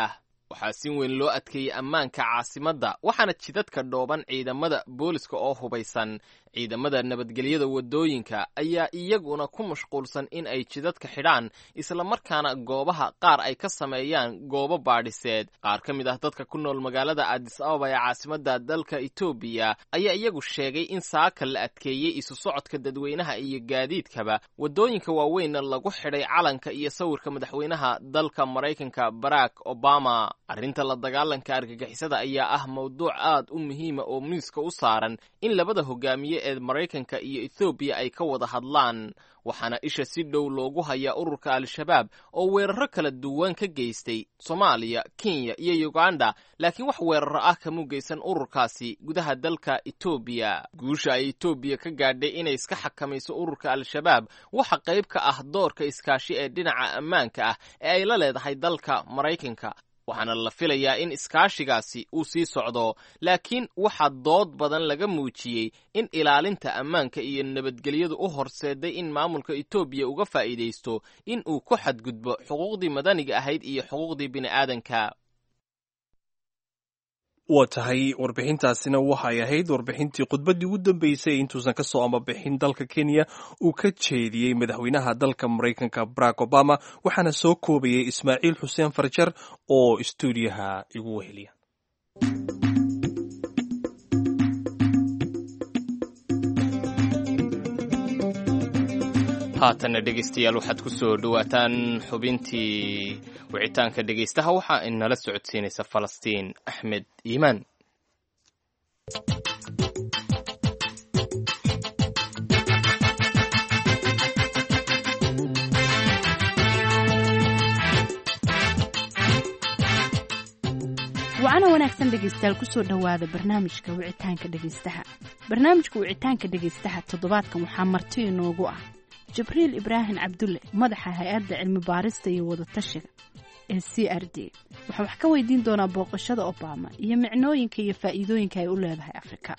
Speaker 2: waxaa si weyn loo adkeeyey ammaanka caasimadda waxaana jidadka dhooban ciidamada booliska oo hubaysan ciidamada nabadgelyada waddooyinka ayaa iyaguna ku mashquulsan in ay jidadka xidhaan islamarkaana goobaha qaar ay ka sameeyaan goobo baadhiseed qaar ka mid ah dadka ku nool magaalada adis ababa ee caasimadda dalka etoobiya ayaa iyagu sheegay in saaka la adkeeyey isu socodka dadweynaha iyo gaadiidkaba waddooyinka waaweynna lagu xidhay calanka iyo sawirka madaxweynaha dalka maraykanka barack obama arrinta la dagaalanka argagixisada ayaa ah mawduuc aad u muhiima oo miiska u saaran in labada hogaamiye ee maraykanka iyo ethoobiya ay ka wada hadlaan waxaana isha si dhow loogu hayaa ururka al-shabaab oo weeraro kala duwan ka geystay soomaaliya kenya iyo uganda laakiin wax weeraro ah kamuu geysan ururkaasi gudaha dalka etoobiya guusha ay etoobiya ka gaadhay inay iska xakamayso ururka al-shabaab waxa qayb ka ah doorka iskaashi ee dhinaca ammaanka ah ee ay la leedahay dalka maraykanka waxaana la filayaa in iskaashigaasi uu sii socdo laakiin waxaa dood badan laga muujiyey in ilaalinta ammaanka iyo nabadgelyadu u horseeday in maamulka etoobiya uga faa'iidaysto in uu ku xadgudbo xuquuqdii madaniga ahayd iyo xuquuqdii bini'aadanka
Speaker 3: waa tahay warbixintaasina waxay ahayd warbixintii khudbaddii ugu dambeysay intuusan ka soo amabixin dalka kenya uu ka jeediyey madaxweynaha dalka maraykanka barack obama waxaana soo koobayay ismaaciil xuseen farjar oo istuudiyaha igu weheliya
Speaker 2: haatanna dhegaystayaal waxaad ku soo dhowaataan xubintii wicitaanka dhegaystaha waxaa inala socodsiinaysa falastiin axmed iimaan
Speaker 11: wacana wanaagsan dhegaystayaal kusoo dhowaada barnaamijka wicitaanka dhegaystaha barnaamijka wicitaanka dhegaystaha toddobaadkan waxaa marti inoogu ah jibriil ibraahim cabdulle madaxa hay-adda cilmi baarista iyo wadatashiga ee c r d waxaa wax ka weydiin doonaa booqashada obama iyo micnooyinka iyo faa'iidooyinka ay u leedahay afrika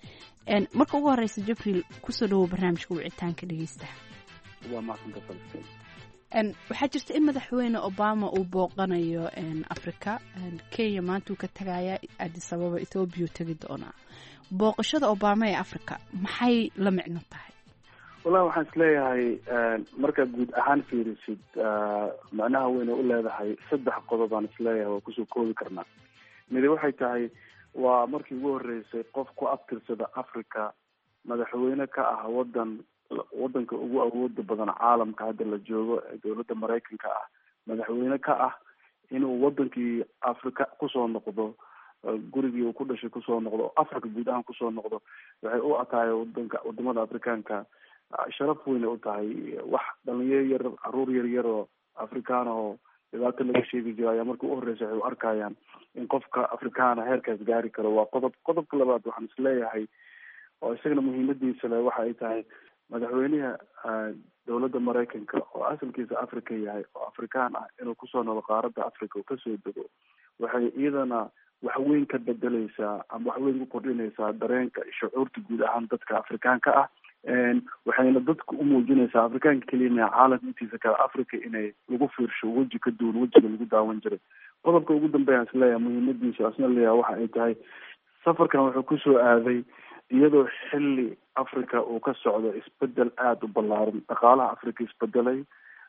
Speaker 11: marka ugu horeysa jibriil kusoo dhawow barnaamijka wicitaanka dhegaystaha
Speaker 5: waa maaqsanta falastiin
Speaker 11: waxaa jirta in madaxweyne obama uu booqanayo afrika kenya maanta uu ka tagaya adis ababa ethoobiya u tegi doonaa booqashada obama ee afrika maxay la micno tahay
Speaker 12: wallahi waxaan isleeyahay markaad guud ahaan fiirisid macnaha weyna u leedahay saddex qodob aan isleeyahay waa kusoo koobi karnaa midi waxay tahay waa markii ugu horeysay qof ku abtirsada africa madaxweyne ka ah wadan wadanka ugu awooda badan caalamka hadda la joogo ee dowladda maraykanka ah madaxweyne ka ah inuu wadankii africa kusoo noqdo gurigii uu ku dhashay kusoo noqdo africa guud ahaan kusoo noqdo waxay u atahay wadanka wadamada afrikaanka sharaf weyne u tahay wax dhalinyaro yar caruur yar yar oo afrikaana oo dhibaato laga sheegi jiro ayaa markii u horeysa waxay u arkayaan in qofka afrikaana heerkaas gaari karo waa qodob qodobka labaad waxaan isleeyahay oo isagana muhiimadiisa le waxa ay tahay madaxweynaha dowladda maraykanka oo asalkiisa africa yahay oo afrikaan ah inuu kusoo noqdo qaaradda africa oo kasoo dego waxay iyadana waxweyn ka bedeleysaa ama waxweyn ku kordhinaysaa dareenka shucuurta guud ahaan dadka afrikaanka ah waxayna dadka u muujinaysaa afrikaanka keliya maa caalamka intiisa kale africa inay lagu fiirsho weji ka duwan wejiga lagu daawan jiray qodobka ugu dambeeyaan isleeyahay muhiimadiisa asna leeyahay waxa ay tahay safarkan wuxuu kusoo aaday iyadoo xilli africa uu ka socdo isbedel aada u ballaaran dhaqaalaha africa isbedelay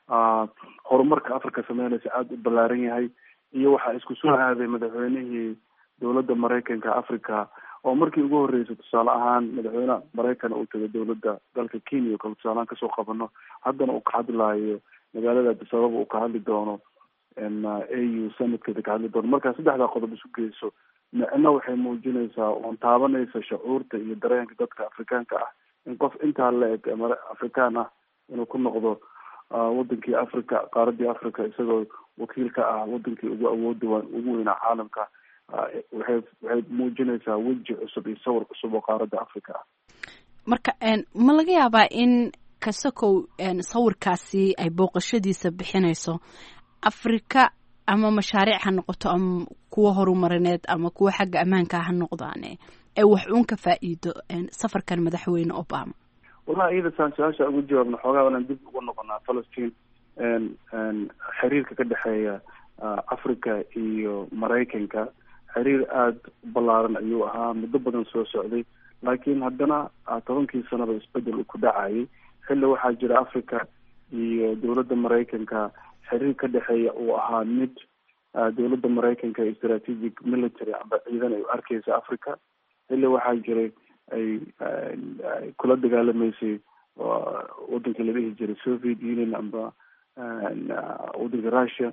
Speaker 12: horumarka africa sameynaysa aada u ballaaran yahay iyo waxaa isku soo aaday madaxweynihii dowladda maraykanka africa oo markii ugu horeysay tusaale ahaan madaxweyne maraykan uu tagay dowladda dalka kenya kale tusaalehaan kasoo qabano haddana uu ka hadlaayo magaalada adis ababa uu ka hadli doono a u sanadkeeda ka hadli doono markaa saddexdaa qodob isu geyso micno waxay muujinaysaa oon taabanaysa shucuurta iyo dareenka dadka afrikaanka ah in qof intaa la eg afrikaan ah inuu ku noqdo wadankii africa qaaradii africa isagoo wakiil ka ah wadankii ugu awooda ugu weynaa caalamka waxay waxay muujinaysaa weji cusub iyo sawir cusub oo qaaradda africa ah
Speaker 11: marka ma laga yaabaa in kasakow sawirkaasi ay booqashadiisa bixinayso afrika ama mashaariic ha noqoto ama kuwa horumarineed ama kuwa xagga ammaanka ha noqdaane ee wax uun ka faa'iido safarkan madaxweyne obama
Speaker 12: wallahi iyada saan su-aasha ugu jawaabna xoogaa inaan dib ugu noqonaa falastiin xiriirka ka dhexeeya africa iyo maraykanka xiriir aada u ballaaran ayuu ahaa muddo badan soo socday laakiin haddana tobankii sanaba isbedel uu ku dhacayay xilli waxaa jira africa iyo dowladda maraykanka xiriir ka dhexeeya uu ahaa mid dowladda maraykanka iyo strategic military amba ciidan ay u arkeysa africa xilli waxaa jiray ay kula dagaalamaysay wadankii la dhihi jiray soviet union amba wadanka russia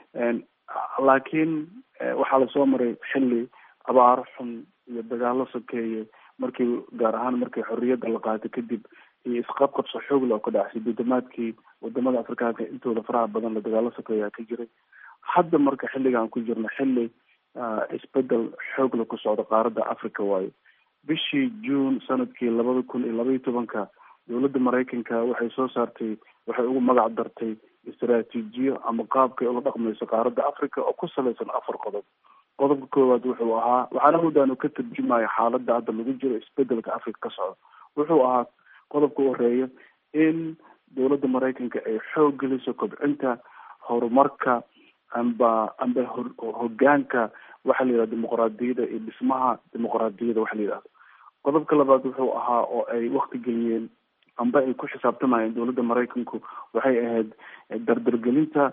Speaker 12: laakiin waxaa lasoo maray xilli abaaro xun iyo dagaalo sokeeye markii gaar ahaan markii xorriyadda la qaatay kadib iyo isqabqabso xoogle oo ka dhacay sideetamaadkii wadamada afrikaanka intooda faraha badan la dagaalo sokeeyaa ka jiray hadda marka xilligaan ku jirno xilli isbedel xoogle ku socda qaaradda africa waayo bishii june sanadkii labada kun iyo laba iyo tobanka dowladda maraykanka waxay soo saartay waxay ugu magac dartay istaraatiijiyo ama qaabkay ula dhaqmayso qaaradda africa oo ku salaysan afar qodob qodobka koowaad wuxuu ahaa waxaana muddaanu ka tarjumaya xaaladda hadda lagu jiro isbedelka africa ka socda wuxuu ahaa qodobka u horeeya in dowladda maraykanka ay xoog geliso kobcinta horumarka amba amba hogaanka waxa la yidhahda dimuqraadiyadda iyo dhismaha dimuqraadiyadda waxa la yidhahdo qodobka labaad wuxuu ahaa oo ay wakti geliyeen amba ay ku xisaabtamayeen dowladda maraykanku waxay ahayd dardargelinta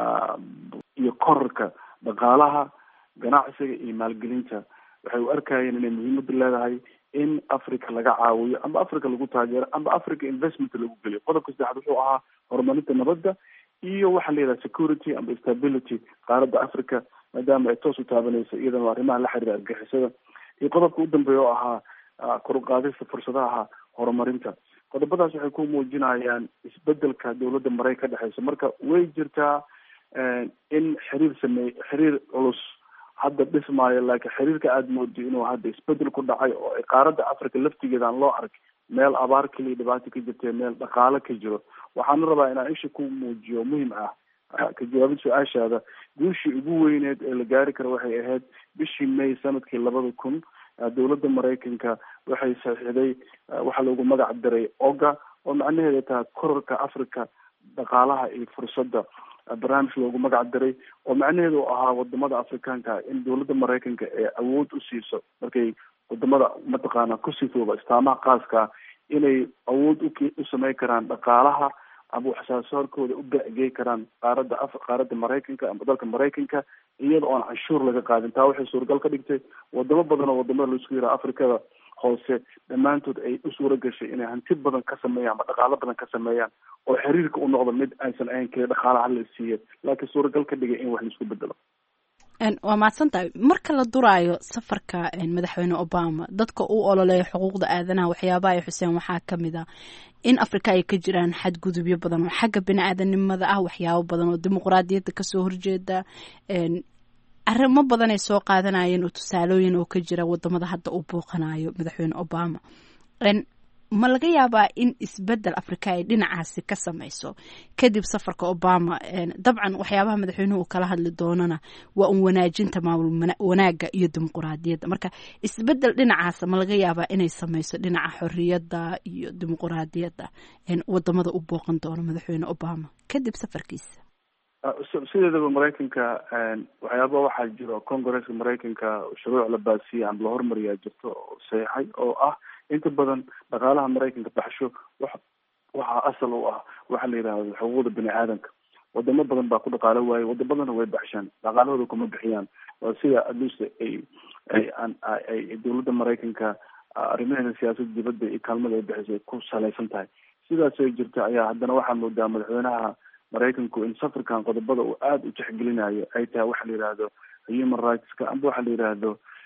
Speaker 12: iyo korarka dhaqaalaha ganacsiga iyo maalgelinta waxay u arkayeen inay muhiimada leedahay in africa laga caawiyo amba africa lagu taageero amba africa investment lagu geliyo qodobka saddexaad wuxuu ahaa horumarinta nabadda iyo waxaa la yidhaha security amba stability qaaradda africa maadaama ay toos u taabanayso iyadana arrimaha la xiriira argixisada iyo qodobka u dambeeya oo ahaa kor u qaadista fursadaha horumarinta qodobadaas waxay ku muujinayaan isbedelka dowladda maraykan ka dhexeysa marka way jirtaa in xiriir sameey xiriir culus hadda dhismaayo laakiin xiriirka aada moodo inuu hadda isbedel ku dhacay oo ay qaaradda africa laftigeeda aan loo ark meel abaar keliya dhibaato ka jirta meel dhaqaalo ka jiro waxaana rabaa inaan isha ku muujiyo muhim ah ka jawaabid su-aashaada guushii ugu weyneed ee la gaari karo waxay ahayd bishii may sanadkii labada kun dowladda maraykanka waxay saxiixday waxaa loogu magac daray oga oo macnaheeda tahay korarka africa dhaqaalaha iyo fursadda barnaamij loogu magac daray oo macnaheedu u ahaa wadamada afrikaanka in dowladda maraykanka ee awood u siiso markay wadamada mataqaana ku sifooba istaamaha qaaskaa inay awood u sameyn karaan dhaqaalaha ama waxsaasaarkooda u beecgey karaan qaaradda af qaaradda maraykanka ama dalka maraykanka iyada oon canshuur laga qaadin taa waxay suuragal ka dhigtay wadamo badan oo wadamada laisku yiraha afrikada hoose dhammaantood ay u suura gashay inay hanti badan ka sameeyaan ama dhaqaalo badan ka sameeyaan oo xiriirka u noqdo mid aysan ahayn keliya dhaqaalaha la siiya laakiin suuragal ka dhigay in wax laisku bedelo
Speaker 11: waa mahadsantahay marka la duraayo safarka madaxweyne obama dadka u ololeeya xuquuqda aadanaha waxyaabaha ay xuseen waxaa ka mid a in afrika ay ka jiraan xadgudubyo badan oo xagga bini aadanimada ah waxyaabo badan oo dimuqraadiyadda kasoo horjeeda arrimo badan ay soo qaadanayeen oo tusaalooyin oo ka jira wadamada hadda uu booqanayo madaxweyne obama ma laga yaabaa in isbedel afrika ay dhinacaasi ka sameyso kadib safarka obama dabcan waxyaabaha madaxweynuhu uu kala hadli doonana waa un wanaajinta maamul wanaaga iyo dimuquraadiyadda marka isbedel dhinacaasa ma laga yaabaa inay sameyso dhinaca xoriyadda iyo dimuquraadiyadda wadamada u booqan doono madaxweyne obama kadib safarkiisa
Speaker 12: sideedaba maraykanka waxyaaba waxaa jiro congresska maraykanka shuruuc la baasiyay ama la hormariyaa jirto oo saxeixay oo ah inta badan dhaqaalaha maraykanka baxsho wax waxaa asal u ah waxa la yidhahdo xuquuqda bini aadanka wadamo badan baa ku dhaqaalo waaye waddamadana way baxshaan dhaqaalahooda kuma bixiyaan waa sida aduse ay ay ay dowladda maraykanka arrimaheeda siyaasadda dibadda iyo kaalmada ay bixisay ku salaysan tahay sidaas ay jirta ayaa haddana waxaa moodaa madaxweynaha maraykanku in safarkan qodobada uu aada u tixgelinayo ay tahay waxa la yidhaahdo human rightska amba waxa la yidhaahdo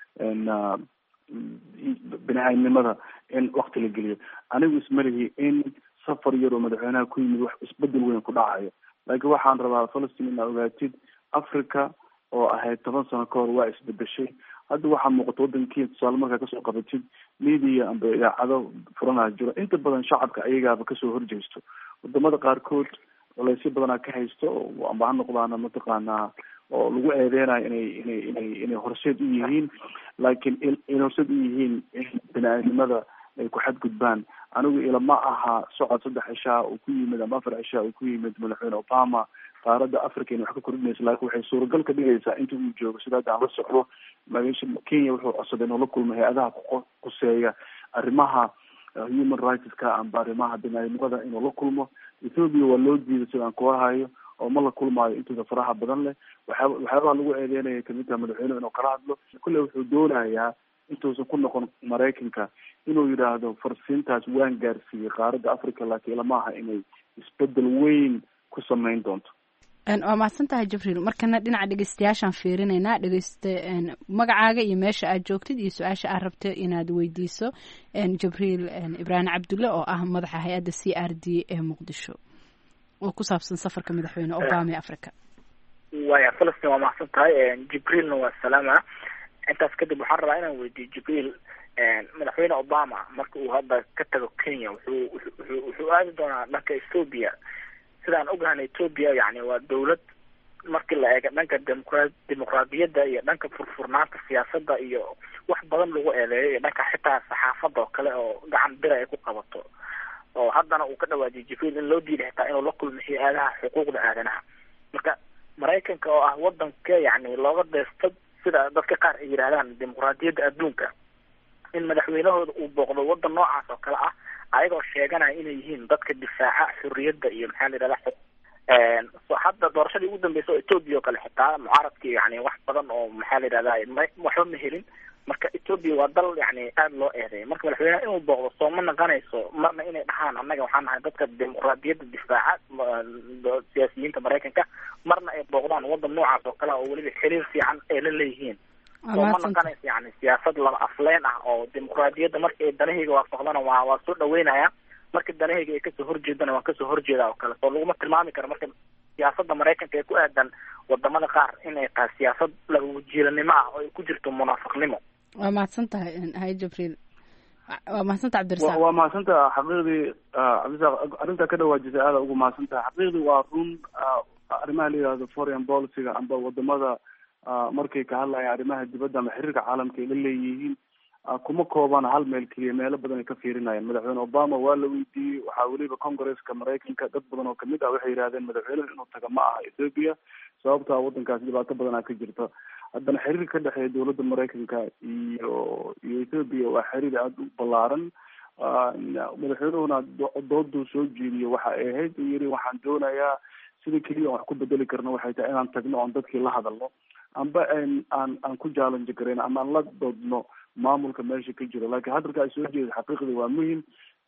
Speaker 12: bini aadnimada in wakti la geliyo anigu ismalihi in safar yar oo madaxweynaha ku yimid wax isbedel weyn ku dhacayo laakiin waxaan rabaa falastiin inaa ogaatid africa oo ahayd toban sano ka hor waa isbedeshay hadda waxaa muuqata waddankiia tusaale markaa kasoo qabatid media amba idaacado furanaa jiro inta badan shacabka ayagaaba kasoo horjeysto wadamada qaarkood culaysyo badanaa ka haysto amba ha noqdaana mataqaanaa oo lagu eedeynayo inay inay inay inay horseed u yihiin laakiin in horseed u yihiin in bini-aadnimada ay ku xadgudbaan anigu ilama aha socod saddex cishaa uu ku yimid ama afar cishaa uu ku yimid madaxweyne obama qaaradda africa inay wax ka kordhinayso laakiin waxay suuragal ka dhigaysaa inta uu joogo sida hadda aan la socdo magasha kenya wuxuu codsaday inuu la kulmo hay-adaha kuquseeya arrimaha human rightska amba arrimaha binaadamnimada inuu la kulmo ethoopia waa loo diiday sida aan kuwa hayo oo ma la kulmaayo intooda faraha badan leh waxyaaba waxyaabaha lagu eedeynaya kamid taha madaxweynuhu inuu kala hadlo kulle wuxuu doonayaa intuusan ku noqon maraykanka inuu yidhaahdo farsiintaas waan gaarsiiyey qaaradda africa laakiin lama aha inay isbedel weyn ku sameyn doonto
Speaker 11: waa mahadsan tahay jibriil markana dhinaca dhegeystayaashaan fiirinaynaa dhegeysta magacaaga iyo meesha aad joogtid iyo su-aasha aad rabta inaad weydiiso jibriil ibraahim cabdulle oo ah madaxa hay-adda c r d ee muqdisho oo ku saabsan safarka madaxweyne obama ee africa
Speaker 13: waya falastin waa mahadsan tahay jibriilna waa salaama intaas kadib waxaan rabaa inaan weydiiyo jibriil madaxweyne obama marka uu hadda ka tago kenya wuxuu wuxuu wuxuu aadi doonaa dhanka ethoopia sidaan ogahan ethoopia yani waa dawlad markii la eego dhanka demoqra dimuqraadiyadda iyo dhanka furfurnaanta siyaasadda iyo wax badan lagu eedeeyo iyo dhanka xitaa saxaafadda oo kale oo gacan bira ay ku qabato oo haddana uu ka dhawaajiyay jibriil in loo diiday xitaa inuu la kulmo hay-adaha xuquuqda aadanaha marka maraykanka oo ah wadanka yani looga deysto sida dadka qaar ay yidhahdaan dimuqraadiyadda adduunka in madaxweynahooda uu booqdo wadan noocaas oo kale ah ayagoo sheeganaya inay yihiin dadka difaaca xurriyadda iyo maxaa la yidhahda so hadda doorashadii ugu dambeysa oo ethoopia oo kale xitaa mucaaradkii yani wax badan oo maxaa la yidhahda ma waxba ma helin marka ethoopia waa dal yani aada loo eedeeya marka madaxweyneha inuu booqdo soo ma naqanayso marna inay dhahaan annaga waxaan nahay dadka dimuqraadiyadda difaaca siyaasiyiinta maraykanka marna ay booqdaan wadan noocaas oo kale oo weliba xiriir fiican ay la leeyihiin soo ma naqanayso yani siyaasad laba afleen ah oo dimuqraadiyadda marka ay danahayga waafaqdana waa waa soo dhaweynaya marka danahayga ay kasoo horjeedana waan kasoo horjeeda oo kale soo laguma tilmaami karo marka siyaasadda maraykanka ee ku aadan wadamada qaar inay tahay siyaasad laba wajiilanimo ah oo ay ku jirto munaafiqnimo
Speaker 11: waa mahadsan tahay hay jibriil waa mahadsantaha cabdirasaaq
Speaker 12: waa mahadsantaha xaqiiqdii cabdirasaaq arrintaa ka dhawaajisay aada ugu mahadsantaha xaqiiqdii waa run arrimaha la yihahdo foreign policyga amba wadamada markay ka hadlayaan arrimaha dibadda ama xiriirka caalamka ay la leeyihiin kuma koobana hal meel keliya meelo badan ay ka fiirinayaan madaxweyne obama waa la weydiiyey waxaa weliba congresska maraykanka dad badan oo kamid ah waxay yidhahdeen madaxweynuhu inuu taga ma aha ethoopia sababtaa wadankaas dhibaato badanaa ka jirta haddana xiriir ka dhexeeya dowladda maraykanka iyo iyo ethoopia waa xiriir aada u ballaaran madaxweynuhuna dooduu soo jeediyo waxa ay ahayd uu yiri waxaan doonayaa sida keliya aan wax ku bedeli karno waxay tahay inaan tagno oon dadkii la hadalno amba aan aan aan ku challenge garayn ama aan la doodno maamulka meesha ka jiro laakiin hadalka ay soo jeeda xaqiiqdii waa muhim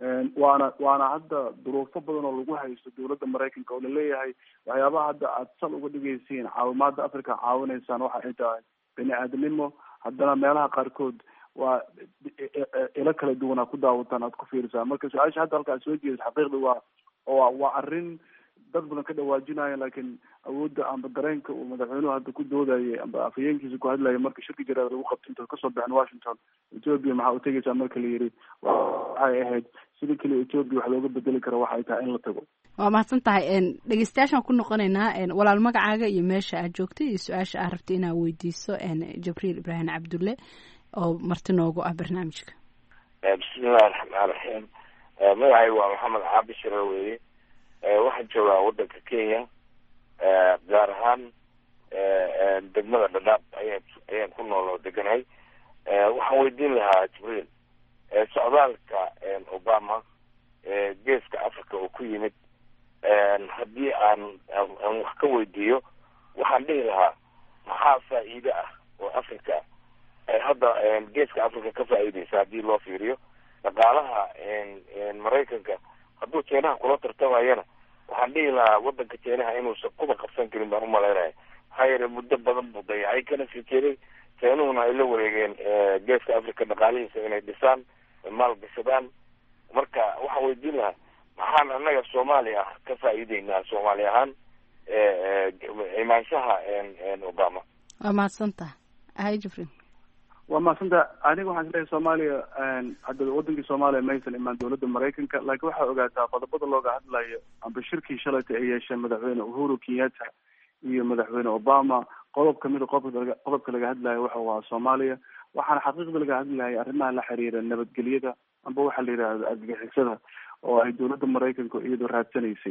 Speaker 12: waana waana hadda duruufo badan oo lagu haysto dowladda maraykanka oo laleeyahay waxyaabaha hadda aad sal uga dhigaysiin caawimaada africa caawinaysaan waxa ay tahay bini aadamnimo haddana meelaha qaarkood waa ilo kala duwan aad ku daawataan aad ku fiirisaan marka su-aasha hadda halka aad soo jeedis xaqiiqdii waa waa waa arrin dad badan ka dhawaajinaya laakiin awoodda amba dareenka uu madaxweynuhu hadda ku doodayay amba afhayeenkiisa ku hadlayay marka shirki jaraada lagu qabto inta kasoo baxin washington ethoopia maxaa u tegaysaa marka la yiri waxay ahayd sida keliya ethoopia wax looga bedeli karo waxay tahay in la tago
Speaker 11: waa mahadsan tahay dhegeystayaashaan ku noqonaynaa walaal magacaaga iyo meesha aad joogtay iyo su-aasha aad rabtay inaad weydiiso jibriil ibraahim cabdulle oo marti noogu ah barnaamijka
Speaker 14: bismillahi raxmaan raxiim magacay waa maxamed caabi shiro weeye waxaan joogaa wadanka kenya gaar ahaan degmada dhadhaab aya ayaan ku nool oo deganahay waxaan weydiin lahaa jibriil socdaalka obama geeska africa oo ku yimid haddii aan aan wax ka weydiiyo waxaan dhihi lahaa maxaa faa'iide ah oo africa ay hadda geeska africa ka faa'iideysa haddii loo fiiriyo dhaqaalaha maraykanka hadduu jeenaha kula tartamayana waxaan dhihi lahaa wadanka jeenaha inuusan kuba qabsan karin baan umalaynaya maxaa yeele muddo badan buu dayacay kana sii jeeday jeenuhuna ay la wareegeen geeska africa dhaqaalihiisa inay dhisaan maal gashadaan marka waxaan weydiin lahaa maxaan annaga soomaaliya ah ka faa'iideynaa soomaali ahaan imaanshaha obama
Speaker 11: waa mahadsantaha hay jibriil
Speaker 12: waa mahadsanta aniga waxaan isleeyahay soomaaliya hadda wadankii soomaaliya maysan imaan dowladda maraykanka laakiin waxaa ogaataa qodobada looga hadlayo amba shirkii shalayta ay yeesheen madaxweyne uhuru kenyatta iyo madaxweyne obama qodob kamida qodobka qodobka laga hadlayo waxa waa soomaaliya waxaana xaqiiqda laga hadlayay arrimaha la xiriira nabadgelyada amba waxaa la yidhahda argagixisada oo ay dowladda maraykanka iyadoo raadsanaysay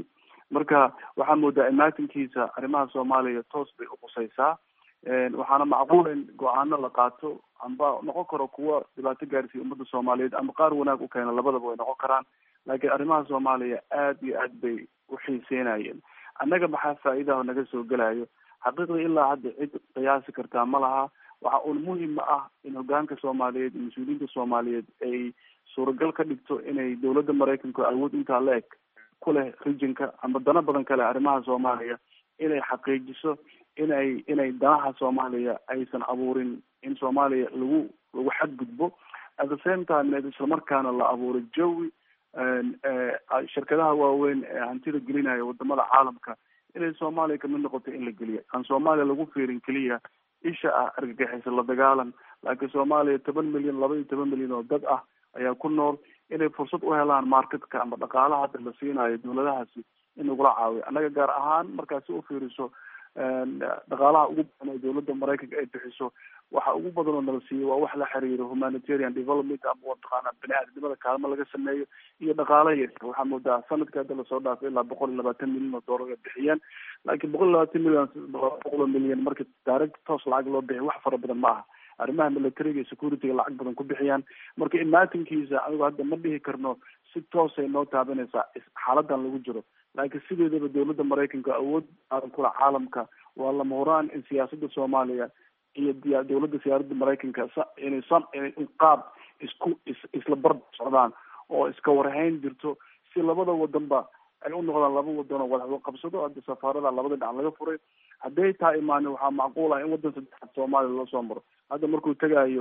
Speaker 12: marka waxaa moodaa imaatinkiisa arrimaha soomaaliya toos bay uqusaysaa waxaana macquul in go-aano la qaato amba noqon karo kuwa dhibaato gaarsiiya ummadda soomaaliyeed ama qaar wanaag u keena labadaba way noqon karaan laakiin arrimaha soomaaliya aad iyo aad bay uxiiseynayeen annaga maxaa faa'iidaha naga soo gelayo xaqiiqdii ilaa hadda cid qiyaasi kartaa ma laha waxa uun muhima ah in hogaanka soomaaliyeed iyo mas-uuliyiinta soomaaliyeed ay suuragal ka dhigto inay dowladda maraykanku awood intaa la eg ku leh regionka ama dano badan kale arrimaha soomaaliya inay xaqiijiso inay inay danaha soomaaliya aysan abuurin in soomaaliya lagu lagu xadgudbo at the same time islamarkaana la abuuro jawi shirkadaha waaweyn ee hantida gelinaya wadamada caalamka inay soomaaliya kamid noqoto in la geliya aan soomaaliya lagu fiirin keliya isha ah argagixisa la dagaalan laakiin soomaaliya toban milyan laba iyo toban milyan oo dad ah ayaa ku nool inay fursad u helaan marketka ama dhaqaalaha hadda la siinayo dowladahaasi in lagula caawiyo annaga gaar ahaan markaad si ufiiriso dhaqaalaha ugu badan oo dowladda maraykanka ay bixiso waxa ugu badan oo nala siiyo waa wax la xiriiro humanitarian development ama mataqaana bini aadamnimada kaalmo laga sameeyo iyo dhaqaala yar waxaa moodaa sanadka hadda lasoo dhaafay ilaa boqol iyo labaatan milyan oo doolar ay bixiyeen laakiin boqol iyo labaatan milyan boqol oo milyan marka direct toos lacag loo bixiyo wax fara badan ma aha arrimaha militariga iyo securityga lacag badan ku bixiyaan marka imaatinkiisa anigu hadda ma dhihi karno si toosay noo taabanaysaa xaaladan lagu jiro laakiin sideedaba dowladda maraykanka awood aadan kula caalamka waa lama huraan in siyaasada soomaaliya iyo diya dowladda siyaaradda maraykanka inay san inay qaab isku is isla barb socdaan oo iska warhayn jirto si labada wadanba ay u noqdaan laba wadan oo wada qabsado hadda safaarada labada dhinac laga furay hadday taa imaanin waxaa macquul ah in wadan saddexaad soomaaliya loo soo maro hadda markuu tegayo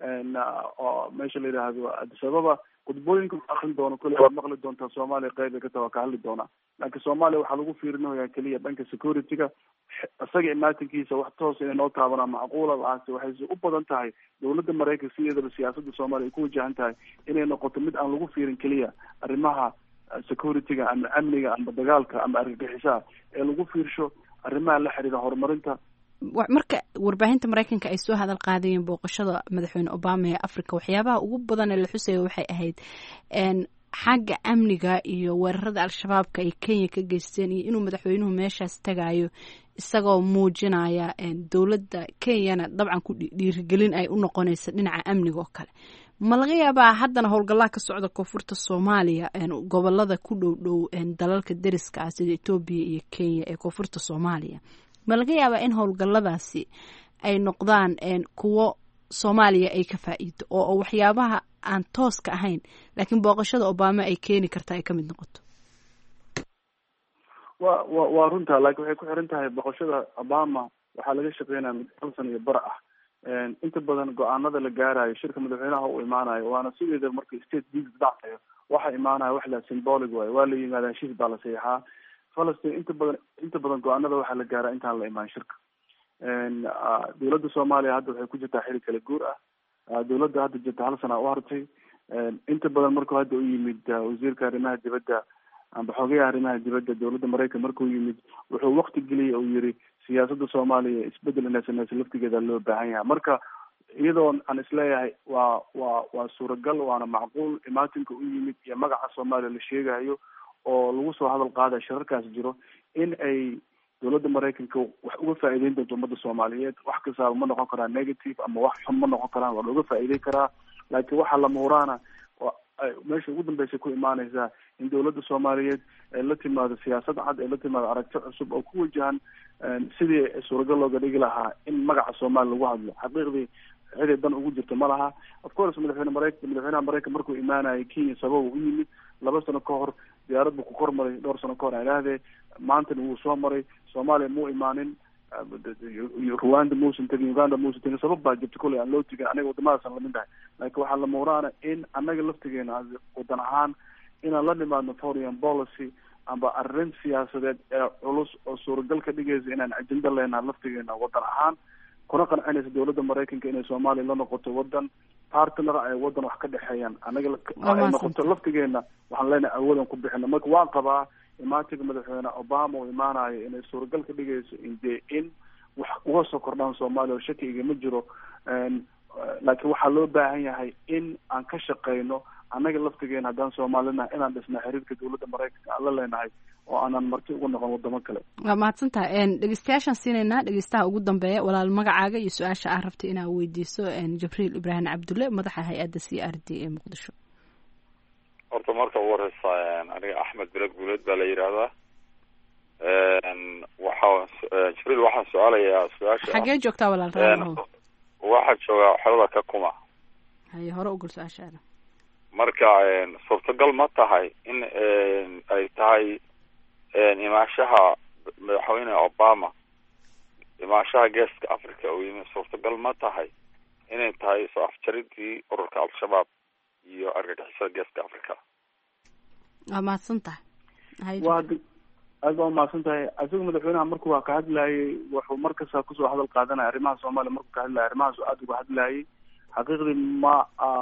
Speaker 12: meesha la yidhaahdo addis ababa khudbooyinka akrin doono kule waad maqli doontaa soomaaliya qeyb ay ka taha waa ka hadli doonaa laakiin soomaaliya waxaa lagu fiirinayaa keliya dhanka securityga isaga imaatinkiisa wax toos inay noo taabanaa macquula laase waxayse u badan tahay dowladda maraykanka sideedaba siyaasadda soomaaliya ay ku wajahan tahay inay noqoto mid aan lagu fiirin keliya arrimaha securityga ama amniga ama dagaalka ama argagixisaha ee lagu fiirsho arrimaha la xiriira horumarinta
Speaker 11: marka warbaahinta maraykanka ay soo hadal qaadayeen booqashada madaxweyne obama ee africa waxyaabaha ugu badan ee la xusaya waxay ahayd xagga amniga iyo weerarada al-shabaabka ay kenya ka geysteen iyo inuu madaxweynuhu meeshaas tagayo isagoo muujinaya dowladda kenyana dabcan ku dhiirigelin ay u noqonaysa dhinaca amniga oo kale ma laga yaabaa haddana howlgallaa ka socda koonfurta soomaaliya gobolada ku dhow dhow dalalka deriska ah sida etoobiya iyo kenya ee koonfurta soomaaliya ma laga yaabaa in howlgalladaasi ay noqdaan kuwo soomaaliya ay ka faa'iido oo waxyaabaha aan tooska ahayn laakiin booqashada obama ay keeni kartaa ay ka mid noqoto
Speaker 12: wa wa waa runta laakiin waxay ku xiran tahay boqoshada obama waxaa laga shaqeynaya mid hal san iyo bar ah inta badan go-aanada la gaarayo shirka madaxweynaha u imaanayo waana sideeda marka state visit dhacayo waxa imaanaya wax la symbolic waayo waa la yimaada heshiis baa la saxiixaa falastin inta badan inta badan go-aanada waxaa la gaaraa intaan la imaan shirka dowladda soomaaliya hadda waxay ku jirtaa xili kala guur ah dowladda hadda jirta hal sana u hartay inta badan markuu hadda u yimid wasiirka arrimaha dibadda amba xogeyaha arrimaha dibadda dowladda maraykan markuu yimid wuxuu wakti geliyay uu yiri siyaasadda soomaaliya isbedel inay sameyso laftigeeda loo baahan yahay marka iyadoo aan isleeyahay waa waa waa suuragal waana macquul imaatinka u yimid iyo magaca soomaaliya la sheegayo oo lagu soo hadal qaada shirarkaas jiro in ay dowladda maraykanka wax uga faa'iideyn doonto ummadda soomaaliyeed wax kastaaba ma noqon karaa negative ama wax xun ma noqon karaan waa looga faa'iideyn karaa laakiin waxaa lama huraana meesha ugu dambeysa ku imaaneysaa in dowladda soomaaliyeed ay la timaado siyaasad cad ay la timaado aragti cusub oo ku wajahan sidii suuragal looga dhigi lahaa in magaca soomaaliya lagu hadlo xaqiiqdii ciday dan ugu jirto ma laha of course madaxweyne maraykan madaxweynaha maraykan markuu imaanayay kenya sababa u yimid laba sano ka hor diyaarad buu ku kor maray dhowr sano ka hor aan idhaahdee maantana wuu soo maray soomaaliya muu imaanin rwanda muusan tegin uganda muusan tegin sabab baa jirta kolley aan loo tegin aniga wadamadaasaan lamid tahay laakiin waxaa la muuraana in annaga laftigeena wadan ahaan inaan la nimaadno foreign policy amba arrin siyaasadeed ee culus oo suuragal ka dhigaysa inaan ajenda leenaha laftigeena wadan ahaan kuna qancinaysa dowladda maraykanka inay soomaaliya la noqoto wadan partner ay wadan wax ka dhexeeyaan anaga ay noqoto laftigeena waxaan leenahay awoodan ku bixino marka waan qabaa imaatinka madaxweyne obama uu imaanayo inay suuragal ka dhigayso inde in wax uga soo kordhaan soomaaliya oo shaki igama jiro laakiin waxaa loo baahan yahay in aan ka shaqeyno annaga laftigeena haddaan soomaalina inaan dhisna xiriirka dowladda maraykanka aan la leenahay oo aanan marti ugu noqon wadamo kale
Speaker 11: waa mahadsantaha dhegeystayaashaan siinaynaa dhegeystaha ugu dambeeya walaal magacaaga iyo su-aasha aa rabtay inaa weydiiso jibriil ibraahim cabdulle madaxa hay-adda c r d ee muqdisho
Speaker 15: horta marka ugu horeysa aniga axmed bilad guuleed baa la yidhaahdaa waxaa jibriil waxaan su-aalayaa su-aasha
Speaker 11: xagee joogtaa walaal raalaho
Speaker 15: waxaa joogaa xerada kakuma
Speaker 11: haye hore ugul su-aashaada
Speaker 15: marka suurtagal ma tahay in ay tahay imaanshaha madaxweyne obama imaanshaha geeska africa uu yimi suurtagal ma tahay inay tahay soo afjaridii ururka al-shabaab iyo argagixisada geeska africa
Speaker 11: waa mahadsan tahay
Speaker 12: waa aad baa umahadsan tahay isaga madaxweynaha markuu waa ka hadlayay wuxuu markasta kusoo hadal qaadanaya arrimaha soomaaliya markuu ka hadlayay arrimahaas aada uga hadlayay xaqiiqdii ma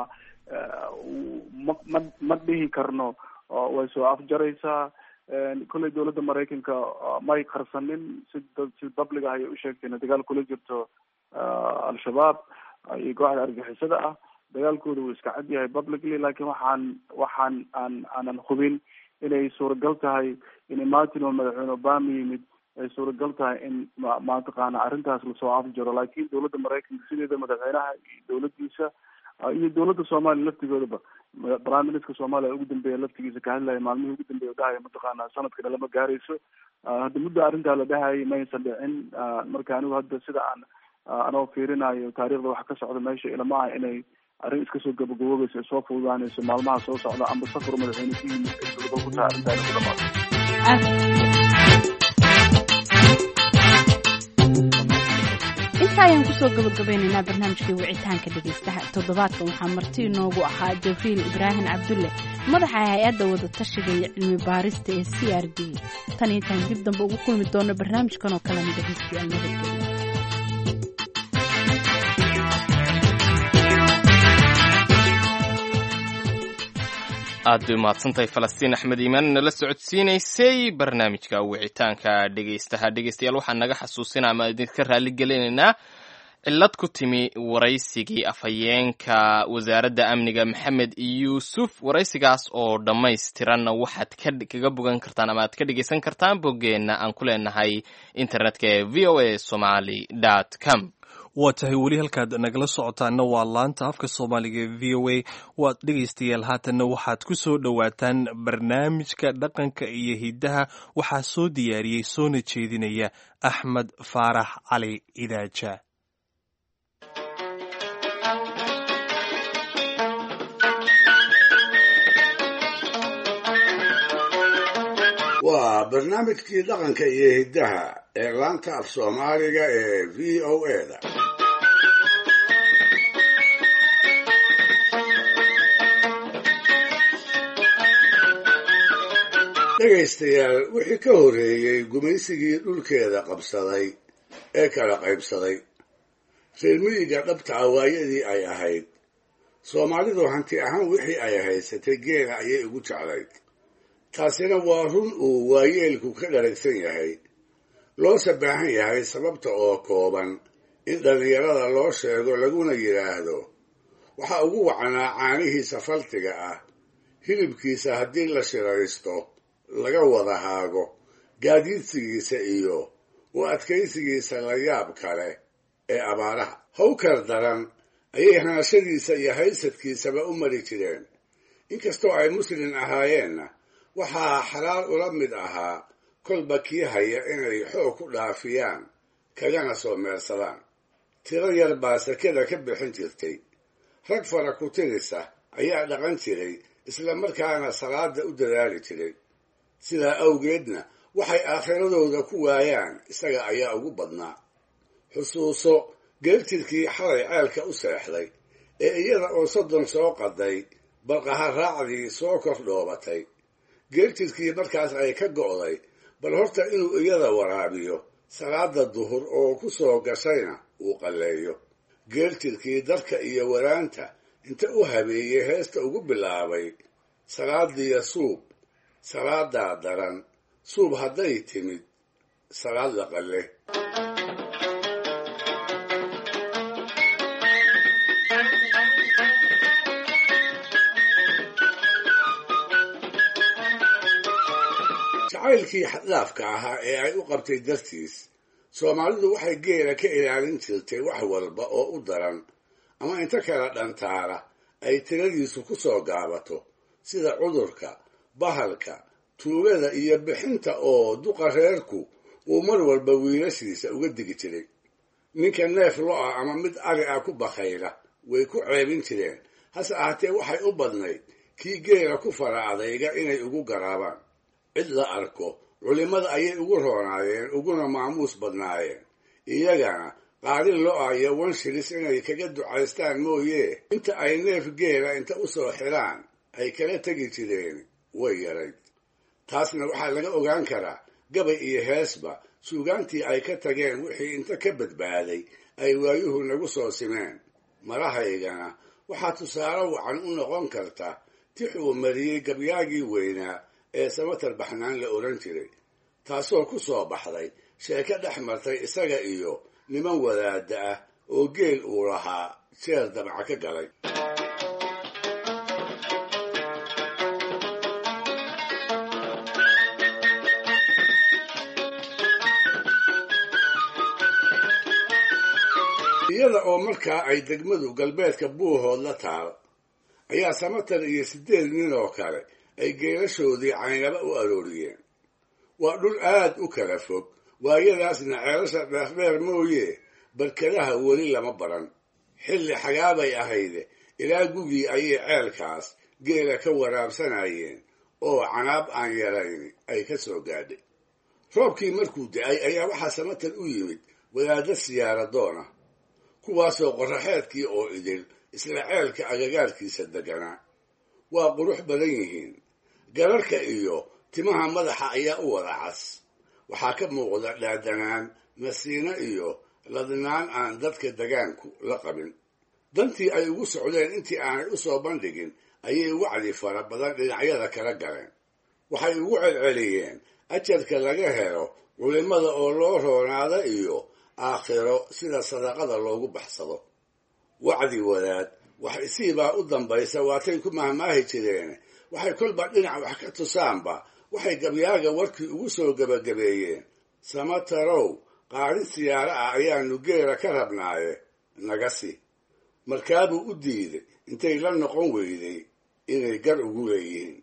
Speaker 12: ma ma ma dhihi karno way soo afjaraysaa kolley dowladda maraykanka may qarsanin si si public ah ayay u sheegteen dagaal kula jirto al-shabaab iyo kooxda argixisada ah dagaalkooda wuu iska cad yahay publicly laakiin waxaan waxaan aan aanan hubin inay suuragal tahay in martin oo madaxweyne obama yimid ay suuragal tahay in ma mataqaana arrintaas lasoo afjaro laakiin dowladda maraykanka sideeda madaxweynaha iyo dowladdiisa iyo dowladda soomaaliya laftigoodaba prime minister soomaaliya ugu dambeeya laftigiisa ka hadlaya maalmihii ugu dambeeya dhahaya mataqaana sanadkana lama gaarayso hadda muddo arrintaa la dhahayay maysan dhicin marka anigu hadda sida aan anoo fiirinayo taariikhda waxa ka socda meesha ilama ah inay arrin iska soo gabagaboobayso ay soo fududaanayso maalmaha soo socda amba safar madaxweyne ku yimid ay suuragal ku tahay arrintaa lagu dhamaado
Speaker 11: inta ayaan kusoo gabagabeynaynaa barnaamijkai wicitaanka dhegeystaha toddobaadkan waxaa marti inoogu ahaa jabriil ibraahim cabdulle madaxa hay-adda wadatashiga iyo cilmi baarista ee c r d tan iyo intaan dib dambe ugu kulmi doono barnaamijkan oo kalena dhegeystayaal nabadgelyo
Speaker 2: aad bay umahadsantahay falastiin axmed iimaan nala socodsiinaysay barnaamijka wicitaanka dhegeystaha dhegeystayaal waxaan naga xasuusinaa ama idinka raalli gelinaynaa cillad ku timi waraysigii afhayeenka wasaaradda amniga maxamed yuusuf waraysigaas oo dhammaystiranna waxaad kaga bogan kartaan ama aad ka dhegeysan kartaan boggeenna aan ku leenahay internetka ee v o a somaly dot com
Speaker 3: waa tahay weli halkaad nagala socotaana waa laanta afka soomaaliga ee v o a waad dhegaystayaal haatanna waxaad ku soo dhowaataan barnaamijka dhaqanka iyo hiddaha waxaa soo diyaariyey soona jeedinaya axmed faarax cali idaaja
Speaker 6: waa barnaamijkii dhaqanka iyo hiddaha ee laanta af soomaaliga ee v o a da dhegaystayaal wixii ka horreeyey gumaysigii dhulkeeda qabsaday ee kala qaybsaday reer miyiga dhabta awaayadii ay ahayd soomaalidu hanti ahaan wixii ay haysatay geela ayay ugu jeclayd taasina waa run uu waayeelku ka dharagsan yahay loose baahan yahay sababta oo kooban in dhallinyarada loo sheego laguna yidhaahdo waxaa ugu wacanaa caanihiisa faltiga ah hilibkiisa haddii la shiraysto laga wada haago gaadiidsigiisa iyo u adkaysigiisa la yaab kale ee abaaraha hawkar daran ayay hanashadiisa iyo haysadkiisaba u mari jireen inkastoo ay muslin ahaayeenna waxaa xalaal ula mid ahaa kolba kii haya inay xoog ku dhaafiyaan kagana soo meersadaan tiro yar baa sakada ka bixin jirtay rag fara ku tirisa ayaa dhaqan jiray isla markaana salaada u dadaali jiray sidaa awgeedna waxay aakhiradooda ku waayaan isaga ayaa ugu badnaa xusuuso geeltirkii xalay ceelka u seexday ee iyada oo soddon soo qaday balqaha raacdii soo kor dhoobatay geeltirkii markaas ay ka go'day bal horta inuu iyada waraabiyo salaada duhur oo ku soo gashayna uu qalleeyo geeltirkii darka iyo waraanta inta u habeeyey heesta ugu bilaabay salaadiya suub salaadaa daran suub hadday timid salaad la qalle jacaylkii xaddaafka ahaa ee ay u qabtay dartiis soomaalidu waxay geela ka ilaalin jirtay wax walba oo u daran ama inta kala dhantaala ay tiradiisu ku soo gaabato sida cudurka bahalka tuugada iyo bixinta oo duqa reerku uu mar walba wiilashiisa uga digi jiray ninka neef lo-a ama mid ari ah ku bakhayla way ku ceebin jireen hase ahaatee waxay u badnayd kii geela ku fara adayga inay ugu garaabaan cid la arko culimmada ayay ugu roonaayeen uguna maamuus badnaayeen iyagana qaadin lo-a iyo wanshilis inay kaga ducaystaan mooye inta ay neef geela inta u soo xiraan ay kala tegi jireen way yarayd taasna waxaa laga ogaan karaa gabay iyo heesba suugaantii ay ka tageen wixii inta ka badbaaday ay waayuhu nagu soo simeen marahaygana waxaa tusaale wacan u noqon karta tix uu mariyey gabyaagii weynaa ee samatar baxnaan la odhan jiray taasoo ku soo baxday sheeko dhex martay isaga iyo niman wadaadda ah oo geel uu lahaa jeer dabca ka galay iyada oo markaa ay degmadu galbeedka buuhood la taal ayaa samatar iyo siddeed nin oo kale ay geelashoodii caynaba u arooriyeen waa dhul aad u kala fog waayadaasna ceelasha dheerdheer mooye barkadaha weli lama baran xilli xagaabay ahayde ilaa gugii ayay ceelkaas geela ka waraabsanayeen oo canaab aan yarayn ay ka soo gaadhay roobkii markuu da-ay ayaa waxaa samatar u yimid wadaadda siyaaradoona kuwaasoo qorraxeedkii oo idil isla ceelka agagaarkiisa deganaa waa qurux badan yihiin gararka iyo timaha madaxa ayaa u wada cas waxaa ka muuqda dhaadanaan nasiino iyo ladnaan aan dadka degaanku la qabin dantii ay ugu socdeen intii aanay u soo bandhigin ayay wacdi fara badan dhinacyada kala galeen waxay ugu celceliyeen ajarka laga helo culimmada oo loo roonaada iyo aakhiro sida sadaqada loogu baxsado wacdi wadaad wax isiibaa u dambaysa waatay ku mahmaahi jireen waxay kolba dhinac wax ka tusaanba waxay gabyaaga warkii ugu soo gebagabeeyeen samatarow qaadhin siyaaro ah ayaanu geela ka rabnaaye naga si markaabuu u diiday intay la noqon weyday inay gar ugu leeyihiin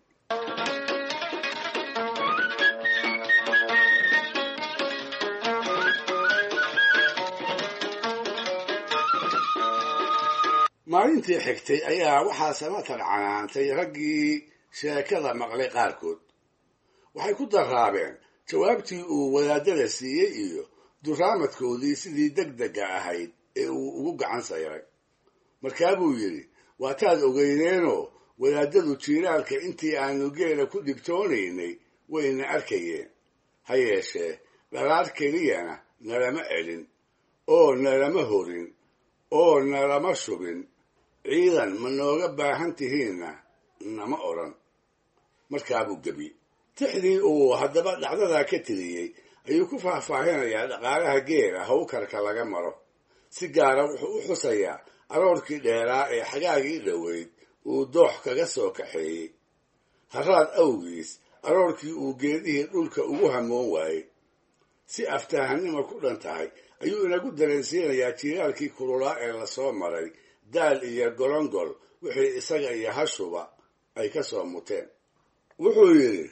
Speaker 6: maalintii xigtay ayaa waxaa samatar canaantay raggii sheekada maqlay qaarkood waxay ku daraabeen jawaabtii uu wadaadada siiyey iyo duraamadkoodii sidii deg dega ahayd ee uu ugu gacan sayray markaabuu yidhi waataad ogeyneenoo wadaadadu jiiraalka intii aanu geela ku dhibtoonaynay wayna arkayeen ha yeeshee dhalaar keliyana nalama celin oo nalama horin oo nalama shubin ciidan ma nooga baahan tihiinna nama odhan markaabuu gebi tixdii uu haddaba dhacdadaa ka tiriyey ayuu ku faahfaahinayaa dhaqaalaha geela hawkarka laga maro si gaara wuxuu u xusayaa aroorkii dheeraa ee xagaagii dhoweyd uu doox kaga soo kaxeeyey haraad awgiis aroorkii uu geedihii dhulka ugu hamoon waayey si aftahanima ku dhan tahay ayuu inagu dareensiinayaa jiiraalkii kululaa ee lasoo maray daal iyo golongol wixii isaga iyo hashuba ay ka soo muteen wuxuu yidhi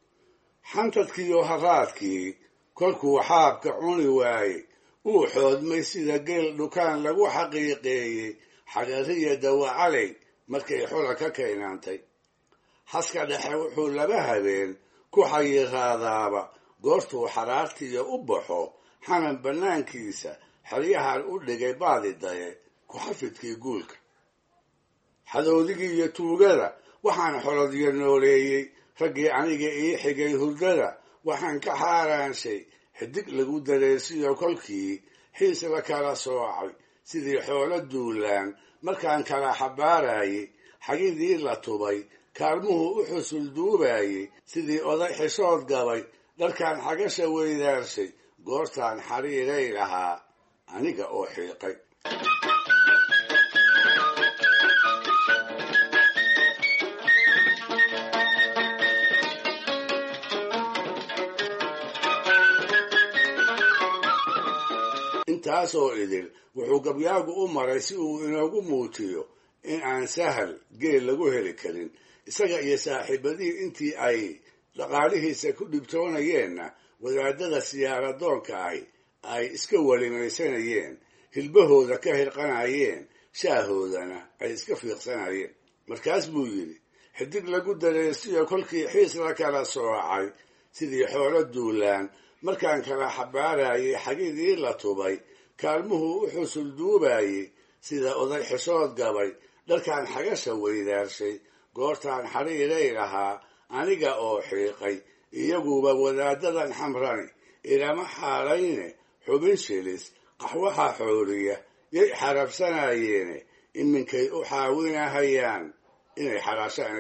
Speaker 6: xantadkiiyo haraadkii kolkuu xaabka cuni waayey uu xoodmay sida geel dhukaan lagu xaqiiqeeyey xagariya dawacaley markay xula ka kaynaantay haska dhexe wuxuu laba habeen ku xayiraadaaba goortuu xaraartiiyo u baxo xanan bannaankiisa xeryahan u dhigay baadi daye ku-xafidkii guulka xadowdigii iyo tuugada waxaan xolodyo nooleeyey raggii aniga ii xigay hurdada waxaan ka xaaraanshay xidig lagu dareesiyo kolkii xiis la kala soocay sidii xoolo duulaan markaan kala xabaarayey xagidii la tubay kaalmuhu u xusul duubayey sidii oday xishood gabay dharkaan xagasha weydaarshay goortaan xariiray lahaa aniga oo xiiqay intaasoo idil wuxuu gabyaagu u maray si uu inoogu muujiyo in aan sahal geel lagu heli karin isaga iyo saaxiibadihii intii ay dhaqaalihiisa ku dhibtoonayeenna wadaadada siyaaradoonka ahi ay iska welimaysanayeen hilbahooda ka hirqanayeen shaahoodana ay iska fiiqsanayeen markaas buu yidhi xidig lagu dareestiyo kolkii xiis la kala soocay sidii xoolo duulaan markaan kala xabaarayay xagidii la tubay kaalmuhu u xusul duubayey sida oday xishood gabay dharkaan xagasha weydaarshay goortaan xadhiiray lahaa aniga oo xiiqay iyaguba wadaadadan xamrani ilama xaalayne xubin shilis qaxwaha xooliya yay xarabsanayeene iminkay u xaawinahayaan inay xalaashaan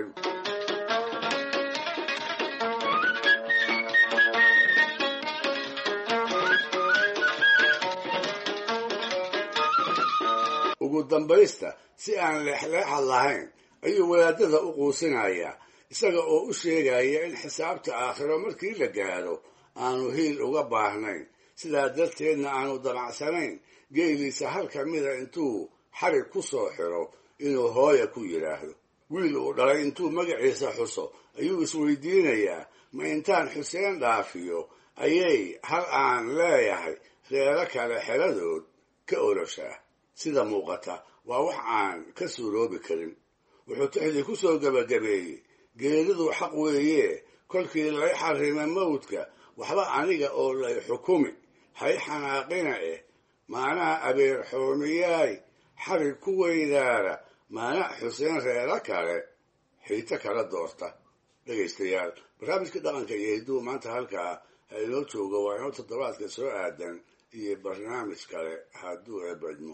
Speaker 6: ugu dambaysta si aan leexleexad lahayn ayuu wadaadada u quusinayaa isaga oo u sheegaya in xisaabta aakhiro markii la gaadho aanu hiil uga baahnayn sidaa darteedna aanu damacsanayn geeliisa hal ka mida intuu xarig ku soo xiro inuu hooya ku yidhaahdo wiil uu dhalay intuu magaciisa xuso ayuu isweydiinayaa ma intaan xuseen dhaafiyo ayay hal aan leeyahay reero kale xeladood ka oloshaa sida muuqata waa wax aan ka suuroobi karin wuxuu tixdii ku soo gebagabeeyey geeridu xaq weeye kolkii lay xarrima mawdka waxba aniga oo lay xukumi hay xanaaqina eh maanaha abeer xoomiyaay xarig ku weydaara maana xuseen reero kale xiito kala doorta dhegaystayaal barnaamijka dhaqanka iyo hidduu maanta halkaa ha inoo joogo waa inoo toddobaadka soo aadan iyo barnaamij kale hadduu eebadmo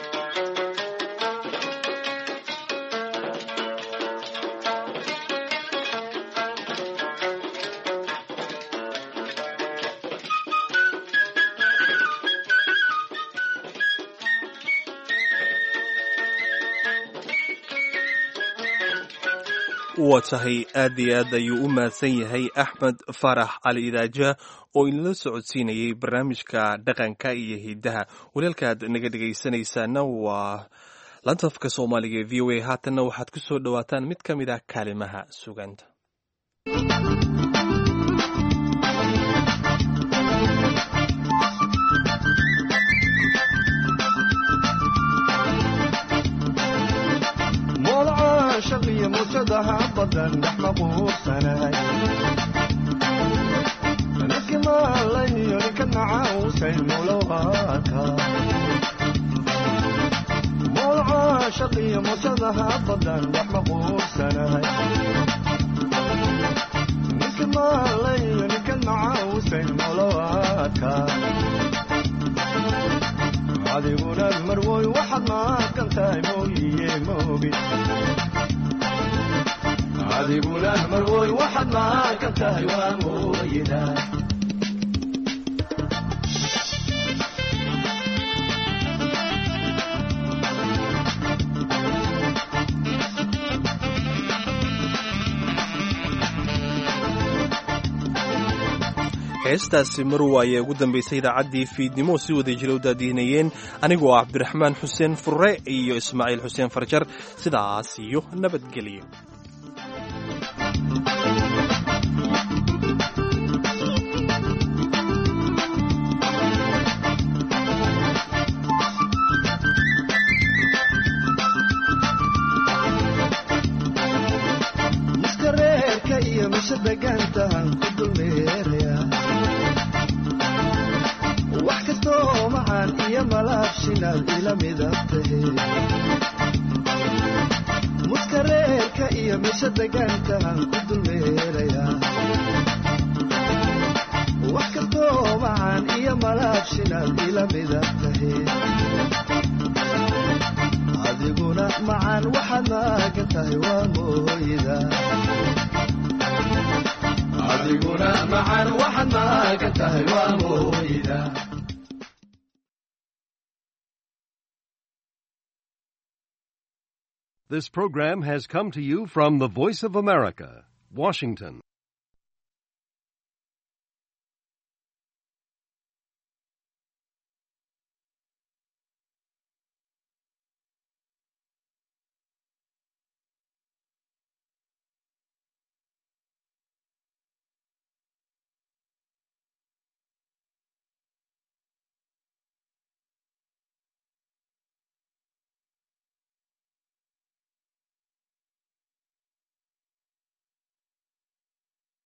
Speaker 3: waa tahay aad iyo aad ayuu u mahadsan yahay axmed faarax cali idaaja oo inala socodsiinayay barnaamijka dhaqanka iyo hidaha walaalkaad naga dhegaysanaysaana waa lantafka soomaaliga ee v o a haatanna waxaad ku soo dhowaataan mid ka mid ah kaalimaha suganta
Speaker 16: shaqiyo mujadaha badan dhex maquursanay ninkii maalayo ninka nacausay mulowaka mowlaca shaqiyo mujadaha badan dhex maquursanay ninkii maalayo ninka nacausay mulowaka adiguna marwoy waxaad maaqan tahay mooyiye moogi adiguna marwoy waxaad maaqan tahay waa mooyida
Speaker 3: heestaasi marwa ayaa ugu dambaysay idaacaddii fiidnimo si wada jira u daadiinayeen anigoo ah cabdiraxmaan xuseen furre iyo ismaaciil xuseen farjar sidaas iyo nabadgelyo
Speaker 16: miska reerka iyo mise degaantahan ku dulmeeraya wax kastoo macaan iyo malaabshinaad ila midab tahe muska reerka iyo mise degaantahan ku dulmeeraya wax kastoo macaan iyo malaabshinaad ila midab tahe adiguna macaan waxaad maagan tahay waa mooyida adiguna macaan waxaad maagan tahay waa mooyida
Speaker 17: This program has come to you from the Voice of America, Washington.